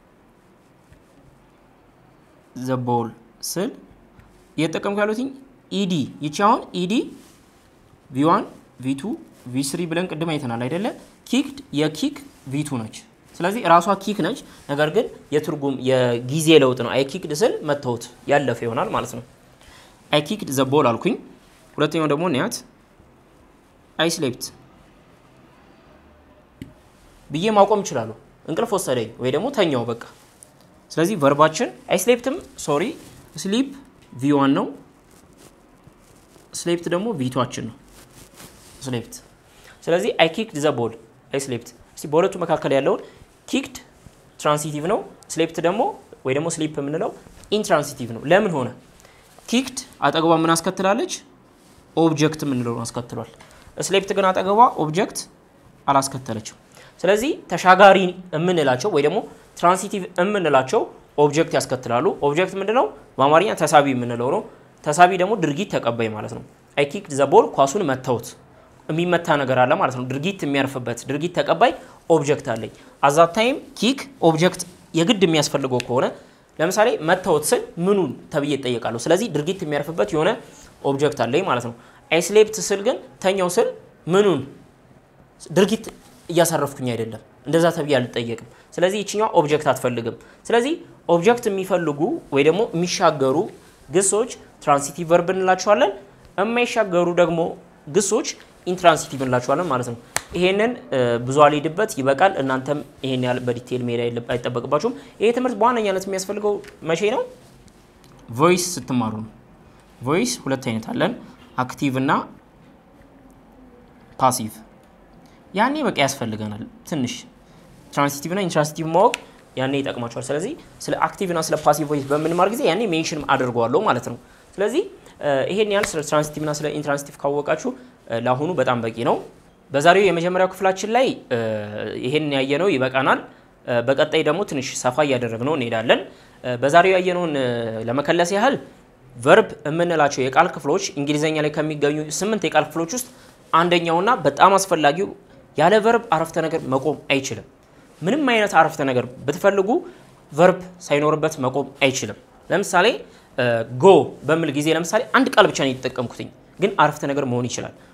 ዘ ቦል ስል እየተጠቀምኩ ያሉትኝ ኢዲ ይቺ አሁን ኢዲ ቪዋን ቪቱ ቪስሪ ብለን ቅድም አይተናል አይደለ? ኪክድ የኪክ ቪቱ ነች። ስለዚህ ራሷ ኪክ ነች። ነገር ግን የትርጉም የጊዜ ለውጥ ነው። አይ ኪክድ ስል መተውት ያለፈ ይሆናል ማለት ነው። አይ ኪክድ ዘ ቦል አልኩኝ። ሁለተኛው ደግሞ ኒያት አይ ስሌፕት ብዬ ማቆም ይችላሉ። እንቅልፍ ወሰደኝ ወይ ደግሞ ተኛው በቃ ስለዚህ ቨርባችን አይስሌፕትም ሶሪ ስሊፕ ቪዋን ነው። ስሌፕት ደግሞ ቪቷችን ነው ስሌፕት። ስለዚህ አይ ኪክድ ዘ ቦል አይ ስሌፕት። እስቲ በሁለቱ መካከል ያለውን ኪክድ ትራንሲቲቭ ነው፣ ስሌፕት ደግሞ ወይ ደግሞ ስሊፕ የምንለው ኢንትራንሲቲቭ ነው። ለምን ሆነ? ኪክድ አጠገቧ ምን አስከትላለች? ኦብጀክት የምንለውን አስከትሏል። ስሌፕት ግን አጠገቧ ኦብጀክት አላስከተለችም። ስለዚህ ተሻጋሪ የምንላቸው ወይ ደግሞ ትራንሲቲቭ የምንላቸው ኦብጀክት ያስከትላሉ። ኦብጀክት ምንድን ነው? በአማርኛ ተሳቢ የምንለው ነው። ተሳቢ ደግሞ ድርጊት ተቀባይ ማለት ነው። አይ ኪክድ ዘ ቦል ኳሱን መተውት የሚመታ ነገር አለ ማለት ነው። ድርጊት የሚያርፍበት ድርጊት ተቀባይ ኦብጀክት አለኝ። አዛት ታይም ኪክ ኦብጀክት የግድ የሚያስፈልገው ከሆነ ለምሳሌ መተውት ስል ምኑን ተብዬ እጠየቃለሁ። ስለዚህ ድርጊት የሚያርፍበት የሆነ ኦብጀክት አለኝ ማለት ነው። አይ ስሌፕት ስል ግን ተኛው ስል ምኑን ድርጊት እያሳረፍኩኝ አይደለም፣ እንደዛ ተብዬ አልጠየቅም። ስለዚህ ይችኛዋ ኦብጀክት አትፈልግም። ስለዚህ ኦብጀክት የሚፈልጉ ወይ ደግሞ የሚሻገሩ ግሶች ትራንሲቲቭ ቨርብ እንላቸዋለን። የማይሻገሩ ደግሞ ግሶች ኢንትራንሲቲቭ እንላቸዋለን ማለት ነው። ይሄንን ብዙ አልሄድበት ይበቃል። እናንተም ይሄን ያህል በዲቴይል መሄድ አይጠበቅባችሁም። ይሄ ትምህርት በዋነኛነት የሚያስፈልገው መቼ ነው? ቮይስ ስትማሩ ነው። ቮይስ ሁለት አይነት አለን፣ አክቲቭ እና ፓሲቭ። ያኔ በቃ ያስፈልገናል ትንሽ ትራንሲቲቭ እና ኢንትራንሲቲቭ ማወቅ ያኔ ይጠቅማቸዋል። ስለዚህ ስለ አክቲቭ እና ስለ ፓሲቭ ቮይስ በምንማር ጊዜ ያኔ ሜንሽን አድርገዋለሁ ማለት ነው። ስለዚህ ይሄን ያህል ስለ ትራንሲቲቭ እና ስለ ኢንትራንሲቲቭ ካወቃችሁ ለአሁኑ በጣም በቂ ነው። በዛሬው የመጀመሪያው ክፍላችን ላይ ይሄን ያየነው ይበቃናል። በቀጣይ ደግሞ ትንሽ ሰፋ እያደረግነው እንሄዳለን። በዛሬው ያየነውን ለመከለስ ያህል ቨርብ የምንላቸው የቃል ክፍሎች እንግሊዘኛ ላይ ከሚገኙ ስምንት የቃል ክፍሎች ውስጥ አንደኛውና በጣም አስፈላጊው ያለ ቨርብ አረፍተ ነገር መቆም አይችልም። ምንም አይነት አረፍተ ነገር ብትፈልጉ ቨርብ ሳይኖርበት መቆም አይችልም። ለምሳሌ ጎ በሚል ጊዜ ለምሳሌ አንድ ቃል ብቻ ነው የተጠቀምኩትኝ፣ ግን አረፍተ ነገር መሆን ይችላል።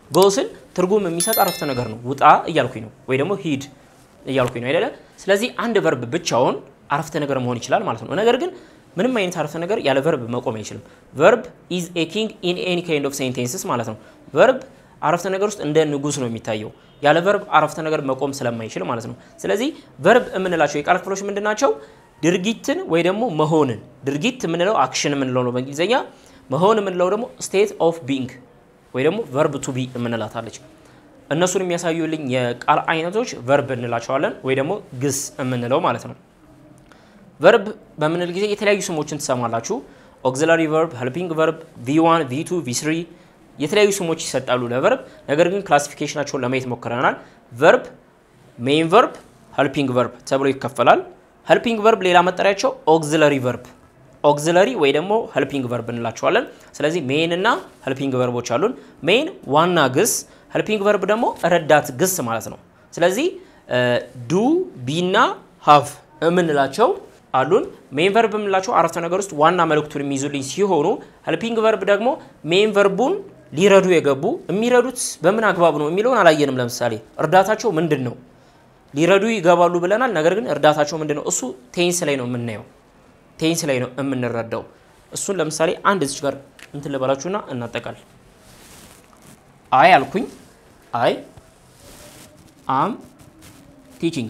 ጎ ስል ትርጉም የሚሰጥ አረፍተ ነገር ነው። ውጣ እያልኩኝ ነው፣ ወይ ደግሞ ሂድ እያልኩኝ ነው አይደለ? ስለዚህ አንድ ቨርብ ብቻውን አረፍተ ነገር መሆን ይችላል ማለት ነው። ነገር ግን ምንም አይነት አረፍተ ነገር ያለ ቨርብ መቆም አይችልም። ቨርብ ኢዝ ኤ ኪንግ ኢን ኤኒ ካይንድ ኦፍ ሴንቴንስስ ማለት ነው። ቨርብ አረፍተ ነገር ውስጥ እንደ ንጉስ ነው የሚታየው ያለ ቨርብ አረፍተ ነገር መቆም ስለማይችል ማለት ነው። ስለዚህ ቨርብ የምንላቸው የቃል ክፍሎች ምንድን ናቸው? ድርጊትን ወይ ደግሞ መሆንን ድርጊት የምንለው አክሽን የምንለው ነው በእንግሊዝኛ። መሆን የምንለው ደግሞ ስቴት ኦፍ ቢንግ ወይ ደግሞ ቨርብ ቱ ቢ የምንላታለች። እነሱን የሚያሳዩልኝ የቃል አይነቶች ቨርብ እንላቸዋለን ወይ ደግሞ ግስ የምንለው ማለት ነው። ቨርብ በምንል ጊዜ የተለያዩ ስሞችን ትሰማላችሁ። ኦግዚላሪ ቨርብ፣ ሄልፒንግ ቨርብ፣ ቪ1፣ ቪ2፣ ቪ3 የተለያዩ ስሞች ይሰጣሉ ለቨርብ። ነገር ግን ክላሲፊኬሽናቸውን ለማየት ሞክረናል። ቨርብ ሜይን ቨርብ፣ ሄልፒንግ ቨርብ ተብሎ ይከፈላል። ሄልፒንግ ቨርብ ሌላ መጠሪያቸው ኦግዚለሪ ቨርብ ኦግዚለሪ ወይ ደግሞ ሄልፒንግ ቨርብ እንላቸዋለን። ስለዚህ ሜይን እና ሄልፒንግ ቨርቦች አሉን። ሜይን ዋና ግስ፣ ሄልፒንግ ቨርብ ደግሞ ረዳት ግስ ማለት ነው። ስለዚህ ዱ ቢና ሃቭ የምንላቸው አሉን። ሜይን ቨርብ የምንላቸው አረፍተ ነገር ውስጥ ዋና መልእክቱን የሚይዙልኝ ሲሆኑ ሄልፒንግ ቨርብ ደግሞ ሜይን ቨርቡን ሊረዱ የገቡ የሚረዱት በምን አግባብ ነው የሚለውን አላየንም። ለምሳሌ እርዳታቸው ምንድን ነው? ሊረዱ ይገባሉ ብለናል። ነገር ግን እርዳታቸው ምንድን ነው? እሱ ቴንስ ላይ ነው የምናየው ቴንስ ላይ ነው የምንረዳው። እሱን ለምሳሌ አንድ እዚች ጋር እንትን ልበላችሁና እናጠቃል። አይ አልኩኝ። አይ አም ቲቺንግ።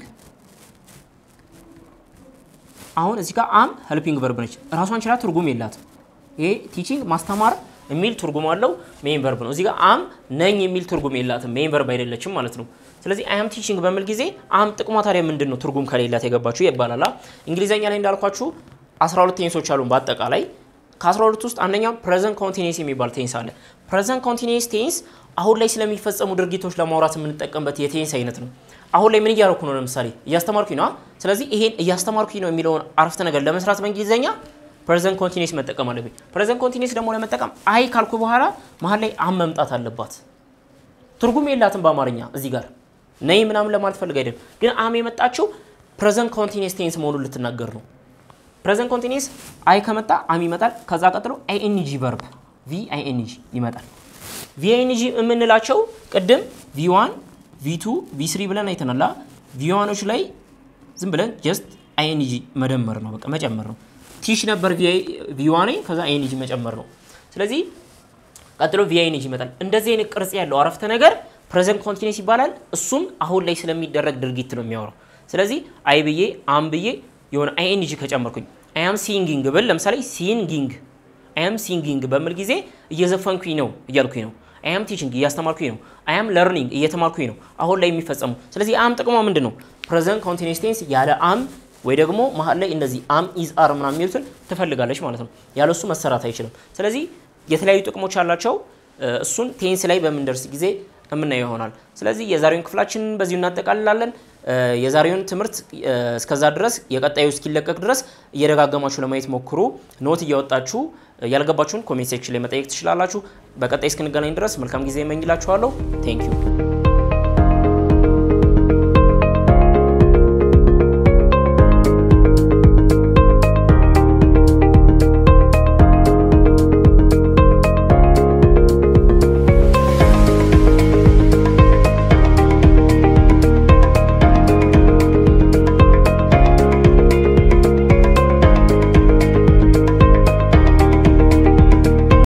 አሁን እዚህ ጋር አም ሄልፒንግ ቨርብ ነች። ራሷን ችላ ትርጉም የላትም። ይሄ ቲቺንግ ማስተማር የሚል ትርጉም አለው። ሜይን ቨርብ ነው። እዚህ ጋር አም ነኝ የሚል ትርጉም የላትም። ሜይን ቨርብ አይደለችም ማለት ነው። ስለዚህ አይ አም ቲቺንግ በሚል ጊዜ አም ጥቅሟ ታዲያ ምንድን ነው? ትርጉም ከሌላት የገባችሁ ይባላል። እንግሊዘኛ ላይ እንዳልኳችሁ 12 ቴንሶች አሉን በአጠቃላይ ከ12 ውስጥ አንደኛው ፕሬዘንት ኮንቲኒስ የሚባል ቴንስ አለ። ፕሬዘንት ኮንቲኒስ ቴንስ አሁን ላይ ስለሚፈጸሙ ድርጊቶች ለማውራት የምንጠቀምበት የቴንስ አይነት ነው። አሁን ላይ ምን እያደረኩ ነው? ለምሳሌ እያስተማርኩኝ ነው። ስለዚህ ይሄን እያስተማርኩኝ ነው የሚለውን አረፍተ ነገር ለመስራት በእንግሊዝኛ ፕሬዘንት ኮንቲኒስ መጠቀም አለብኝ። ፕሬዘንት ኮንቲኒስ ደግሞ ለመጠቀም አይ ካልኩ በኋላ መሀል ላይ አም መምጣት አለባት። ትርጉም የላትም በአማርኛ እዚህ ጋር ነይ ምናምን ለማለት ፈልግ አይደለም፣ ግን አም የመጣችው ፕሬዘንት ኮንቲኒስ ቴንስ መሆኑን ልትናገር ነው። ፕሬዘንት ኮንቲኒስ አይ ከመጣ አም ይመጣል። ከዛ ቀጥሎ አይኤንጂ ቨርብ ቪ አይኤንጂ ይመጣል። ቪ አይኤንጂ የምንላቸው ቅድም ቪ1 ቪ2 ቪ3 ብለን አይተናላ። ቪዋኖች ላይ ዝም ብለን ጀስት አይኤንጂ መደመር ነው፣ በቃ መጨመር ነው። ቲሽ ነበር ቪዋኔ፣ ከዛ አይኤንጂ መጨመር ነው። ስለዚህ ቀጥሎ ቪ አይኤንጂ ይመጣል። እንደዚህ አይነት ቅርጽ ያለው አረፍተ ነገር ፕሬዘንት ኮንቲኒስ ይባላል። እሱም አሁን ላይ ስለሚደረግ ድርጊት ነው የሚያወራው። ስለዚህ አይ ብዬ አም ብዬ የሆነ አይኤንጂ ከጨመርኩኝ አያም ሲንጊንግ ብል ለምሳሌ ሲንጊንግ አያም ሲንጊንግ በምል ጊዜ እየዘፈንኩኝ ነው እያልኩኝ ነው። አያም ቲችንግ እያስተማርኩኝ ነው። አያም ለርኒንግ እየተማርኩኝ ነው አሁን ላይ የሚፈጸሙ። ስለዚህ አም ጥቅሟ ምንድን ነው? ፕሬዘንት ኮንቲኒስ ቴንስ ያለ አም ወይ ደግሞ መሀል ላይ እንደዚህ አም ኢዝ አር ምናምን የሚሉትን ትፈልጋለች ማለት ነው። ያለሱ መሰራት አይችልም። ስለዚህ የተለያዩ ጥቅሞች አላቸው። እሱን ቴንስ ላይ በምንደርስ ጊዜ የምናየው ይሆናል። ስለዚህ የዛሬውን ክፍላችንን በዚሁ እናጠቃልላለን። የዛሬውን ትምህርት እስከዛ ድረስ የቀጣዩ እስኪለቀቅ ድረስ እየደጋገማችሁ ለማየት ሞክሩ። ኖት እያወጣችሁ ያልገባችሁን ኮሜንት ሴክሽን ላይ መጠየቅ ትችላላችሁ። በቀጣይ እስክንገናኝ ድረስ መልካም ጊዜ እመኝላችኋለሁ። ቴንክ ዩ